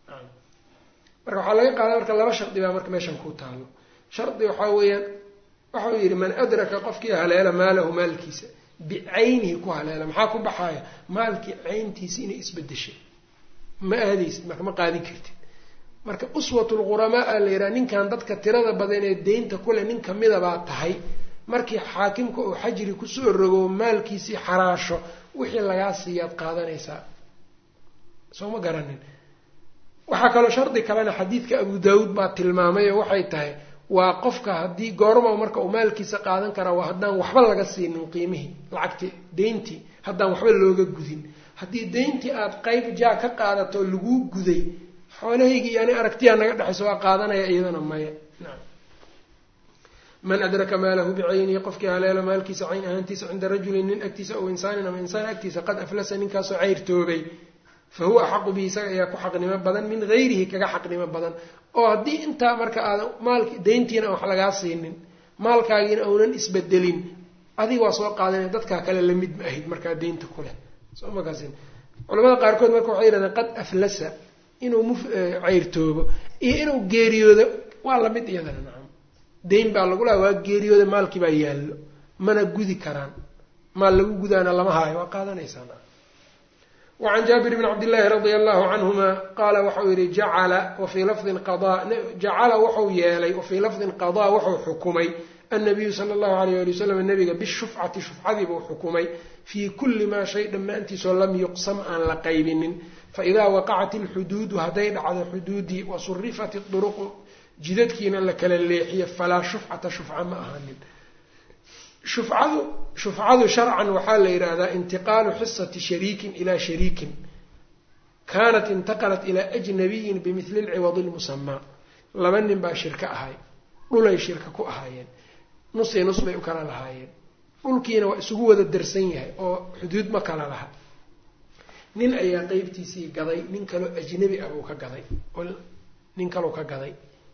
marka waxaa laga qaada marka laba shardi baa marka meeshan ku taalo shardi waxaa weeyaan waxau yidhi man adraka qofkii haleela maalahu maalkiisa bicaynihi ku haleela maxaa ku baxaaya maalkii cayntiisi inay isbedeshay ma aadaysid marka ma qaadin kartid marka uswatulghuramaa a la yidhaha ninkan dadka tirada badan ee deynta kule nin kamida baa tahay markii xaakimka uu xajri kusoo rogo maalkiisii xaraasho wixii lagaa siiyaad qaadanaysaa soo ma garanin waxaa kaloo shardi kalena xadiidka abu daawuud baa tilmaamay oo waxay tahay waa qofka haddii goorma marka uu maalkiisa qaadan karaa waa haddaan waxba laga siinin qiimihii lacagti deyntii haddaan waxba looga gudin haddii deyntii aada qeyb jaa ka qaadato oo laguu guday xoolahaygii yani aragtiyaa naga dhexayso waa qaadanaya iyadana maya naam man adraka maalahu bicaynihi qofkii haleelo maalkiisa cayn ahaantiisa cinda rajulin nin agtiisa ow insaanin ama insaan agtiisa qad aflasa ninkaasoo ceyrtoobay fa huwa axaqu bihi isaga ayaa ku xaqnimo badan min gayrihi kaga xaqnimo badan oo haddii intaa marka aadan maalki deyntiina aan wax lagaa siinin maalkaagiina aunan isbedelin adiga waa soo qaadanaya dadkaa kale lamid ma ahid markaa deynta kuleh soo makaasin culamada qaarkood marka waxay yidhahdeen qad aflasa inuu muf ceyrtoobo iyo inuu geeriyoodo waa lamid iyadana nacam deyn baa lagu laha waa geeriyooda maalkii baa yaallo mana gudi karaan maal lagu gudaana lama haayo waa qaadanaysaa wacan jaabir bn cabdillaahi radia allahu canhuma qaala waxau yihi jacala wafii lafdin qadaa jacala wuxuu yeelay wafii lafdin qadaa wuxuu xukumay annabiyu sala allahu alayh ali wasalam nabiga bishufcati shufcadii buu xukumay fii kulli maa shay dhammaantiisoo lam yuqsam aan la qaybinin faidaa waqacat ilxuduudu hadday dhacdo xuduudii wasurifat iduruqu jidadkiina la kala leexiyo falaa shufcata shufca ma ahanin shufcadu shufcadu sharcan waxaa la yidhaahdaa intiqaalu xisati shariikin ilaa shariikin kaanat intaqalat ilaa ajnabiyin bimili lciwadi lmusamaa laba nin baa shirka ahay dhulay shirka ku ahaayeen nusii nus bay u kala lahaayeen dhulkiina waa isugu wada darsan yahay oo xuduud ma kala laha nin ayaa qeybtiisii gaday nin kaloo ajnabi ah buu ka gaday oo nin kaloo ka gaday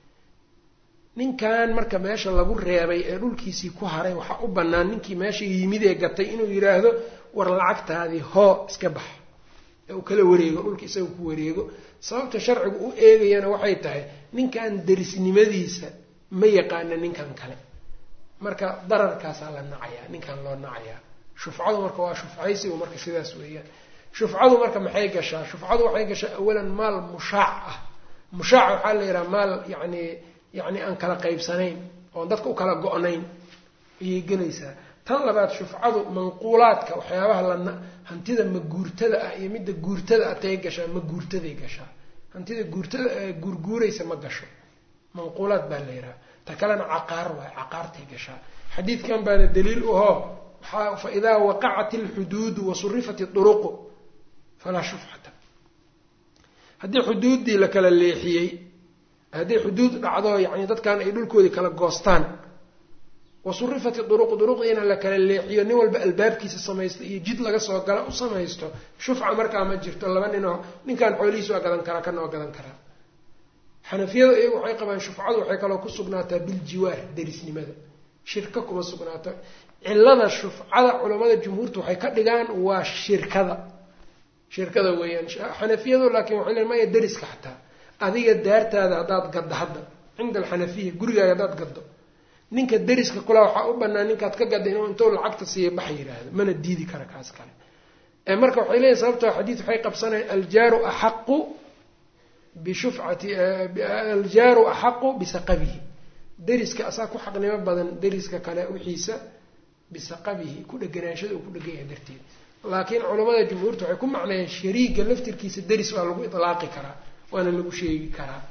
ninkan marka meesha lagu reebay ee dhulkiisii ku haray waxaa u bannaan ninkii meesha yimid ee gatay inuu yidhaahdo war lacagtaadii hoo iska bax ee uu kala wareego dhulka isaga ku wareego sababta sharcigu u eegayana waxay tahay ninkan derisnimadiisa ma yaqaana ninkan kale marka dararkaasaa la nacayaa ninkan loo nacayaa shufcadu marka waa shufcaysigu marka sidaas weeyaan shufcadu marka maxay gashaa shufcadu waxay gashaa awalan maal mushaac ah mushaac waxaa la yidhaha maal yacni yacni aan kala qaybsanayn oon dadka u kala go-nayn ayay gelaysaa tan labaad shufcadu manquulaadka waxyaabaha la hantida maguurtada ah iyo midda guurtada ah tay gashaa ma guurtaday gashaa hantida guurtada guurguuraysa ma gasho manquulaad baa la yidhaha ta kalena caqaar waay caqaartay gashaa xadiidkan baana daliil uhoo waxaa fa idaa waqacat alxuduudu wasurifat iduruqu falaa shufcata haddii xuduuddii la kala leexiyey haddii xuduud dhacdo yacni dadkan ay dhulkoodii kala goostaan wasurifat iduruqu duruqdiina la kala leexiyo nin walba albaabkiisa samaysto iyo jid laga soo gala u samaysto shufca markaa ma jirto laba ninoo ninkan xoolihiis waa gadan karaa kana waa gadan karaa xanafiyadu iyagu waxay qabaan shufcadu waxay kaloo ku sugnaataa biljiwaar derisnimada shirka kuma sugnaato cilada shufcada culamada jumhuurta waxay ka dhigaan waa shirkada shirkada weeyaan xanafiyadu laakiin waxay leen maya deriska xataa adiga daartaada haddaad gaddo hadda cinda alxanafiya gurigaaga haddaad gaddo ninka deriska kula waxaa u banaan ninkaad ka gadda inuu intuu lacagta siiya bax yidhaahdo mana diidi kara kaas kale marka waxay leeyihin sababtoo xadiid waxay qabsanayan aljaaru axaqu bishufcati aljaaru axaqu bisaqabihi deriska asaa ku xaqnimo badan deriska kale wixiisa bisaqabihi ku dheganaanshada uu ku dhegan yahay darteed laakiin culamada jumhuurta waxay ku macnayeen shariiga laftirkiisa deris waa lagu itlaaqi karaa waana lagu sheegi karaa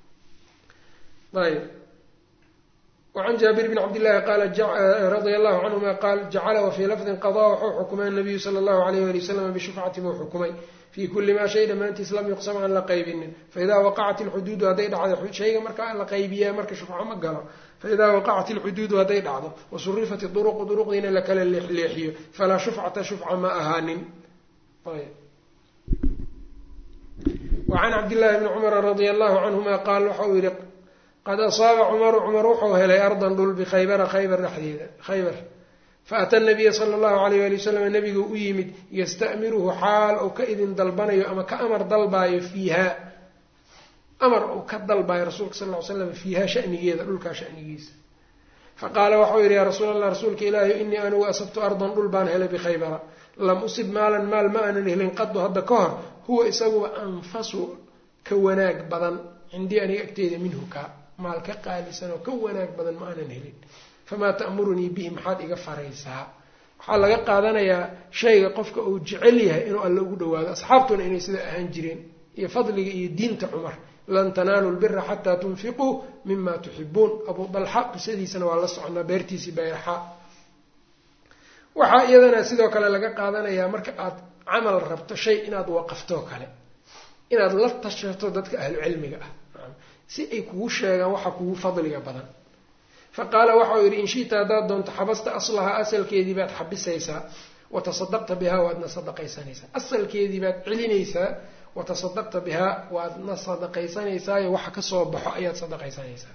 ayb wacan jaabir bn cabdillahi qaala radia allahu canhuma qaal jacala wafii lafdin qadaa waxuu xukumay anabiyu sala allahu alayh wali wasalam bishufcati buu xukumay fii kulli maa shay dhammaantiis lam yuqsam aan la qaybinin faidaa waqacat ilxuduudu hadday dhacdo shayga markaa la qaybiyaa marka shufco ma galo faidaa waqacat ilxuduudu hadday dhacdo wasurifat iduruqu duruqdiina la kala leexleexiyo falaa shufcata shufca ma ahaanin wacan cabdillahi bni cumara radia allahu canhuma qaal waxa uu yihi qad asaaba cumaru cumar wuxuu helay ardan dhul bikhaybara khaybar dhexdeeda khaybar faata nabiya sala allahu alayh ali wasalam nabigu u yimid yasta'miruhu xaal uu ka idin dalbanayo ama ka amar dalbaayo fiiha amar uu ka dalbaayo rasuulka sal ly slam fiiha shanigeeda dhulkaa shanigiisa faqaala waxau yidhi yaa rasuul allah rasuulka ilaahi inii anigu asabtu ardan dhul baan helay bikhaybara lam usib maalan maal ma aanan helin qadu hadda ka hor huwa isaguba anfasu ka wanaag badan cindii aniga agteeda minhu ka maal ka qaalisan oo ka wanaag badan ma aanan helin famaa ta'murunii bihi maxaad iga faraysaa waxaa laga qaadanayaa shayga qofka uu jecel yahay inuu alle ugu dhawaado asxaabtuna inay sidaa ahaan jireen iyo fadliga iyo diinta cumar lan tanaalu lbira xataa tunfiquu mima tuxibuun abuu dalxa qisadiisana waa la soconaa beertiisii bayraxa waxaa iyadana sidoo kale laga qaadanayaa marka aad camal rabto shay inaad waqaftoo kale inaad la tashato dadka ahlu cilmiga ah si ay kugu sheegaan waxa kugu fadliga badan fa qaala waxau yidhi in shita haddaad doonto xabasta aslahaa asalkeedii baad xabisaysaa watasadaqta bihaa waadna sadaqaysanaysaa asalkeedii baad celinaysaa watasadaqta bihaa waadna sadaqaysanaysaao waxa kasoo baxo ayaad sadaqaysanaysaa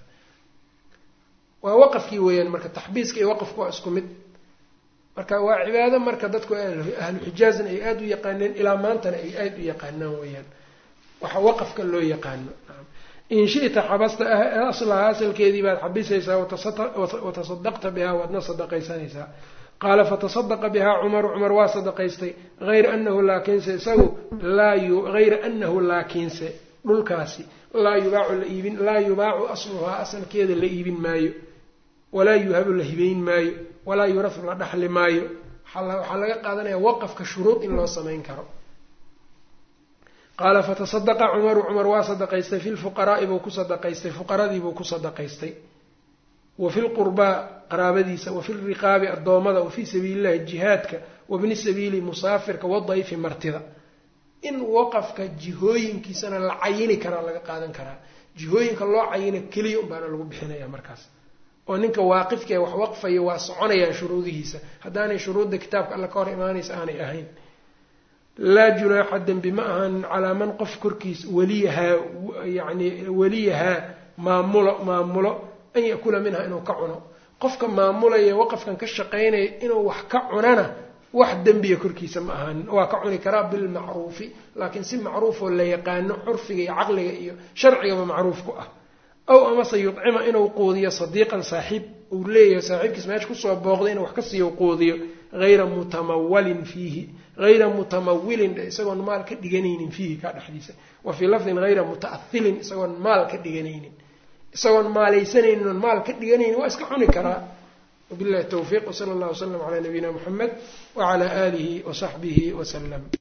waa waqafkii weeyaan marka taxbiiska iyo waqafku waa isku mid marka waa cibaado marka dadku ahlu xijaazna ay aada u yaqaaneen ilaa maantana ay aada u yaqaanaan weeyaan waxa waqafka loo yaqaano in shita xabasta aslaha asalkeedii baad xabisaysaa watasadaqta bihaa waadna sadaqaysanaysaa qaala fatasadaqa bihaa cumaru cumar waa sadaqaystay hayra anahu laakiinse isagu hayra anahu laakiinse dhulkaasi laa yubaacu la iibin laa yubaacu asluhaa asalkeeda la iibin maayo walaa yuhabu la hibayn maayo walaa yurafu la dhaxli maayo waxaa laga qaadanaya waqafka shuruud in loo samayn karo qaala fatasadaqa cumaru cumar waa sadaqaystay fi lfuqaraai buu ku sadaqaystay fuqaradiibuu ku sadaqaystay wa fi lqurbaa qaraabadiisa wa fi lriqaabi addoommada wa fii sabiili llahi jihaadka wabni sabiili musaafirka wadayfi martida in waqafka jihooyinkiisana la cayini karaa laga qaadan karaa jihooyinka loo cayina keliya unbaana lagu bixinaya markaas oo ninka waaqifka ee wax waqfaya waa soconayaan shuruudihiisa haddaanay shuruudda kitaabka alla ka hor imaanaysa aanay ahayn laa junaaxa dembi ma ahan calaa man qof korkiis waliyahaa yani waliyahaa maamulo maamulo an yakula minha inuu ka cuno qofka maamulaya waqafkan ka shaqaynaya inuu wax ka cunana wax dembiya korkiisa ma ahaanin waa ka cuni karaa bilmacruufi laakiin si macruufoo la yaqaano curfiga iyo caqliga iyo sharcigaba macruuf ku ah aw amase yudcima inuu quudiyo sadiiqan saaxiib uu leeyahay saaxiibkiis meesha kusoo booqday inuu wax ka siiyo quudiyo hayra mutamawalin fiihi hayra mutamawilin isagoon maal ka dhiganaynin fiihi kaa dhexdiisa wa fii lafdin hayra muta'ahilin isagoon maal ka dhiganaynin isagoon maalaysanaynin oon maal ka dhiganaynin waa iska cuni karaa wabillahi tawfiiq wsala allah wslam calaa nabiyina muxamed wacalaa aalihi wasaxbihi wasalam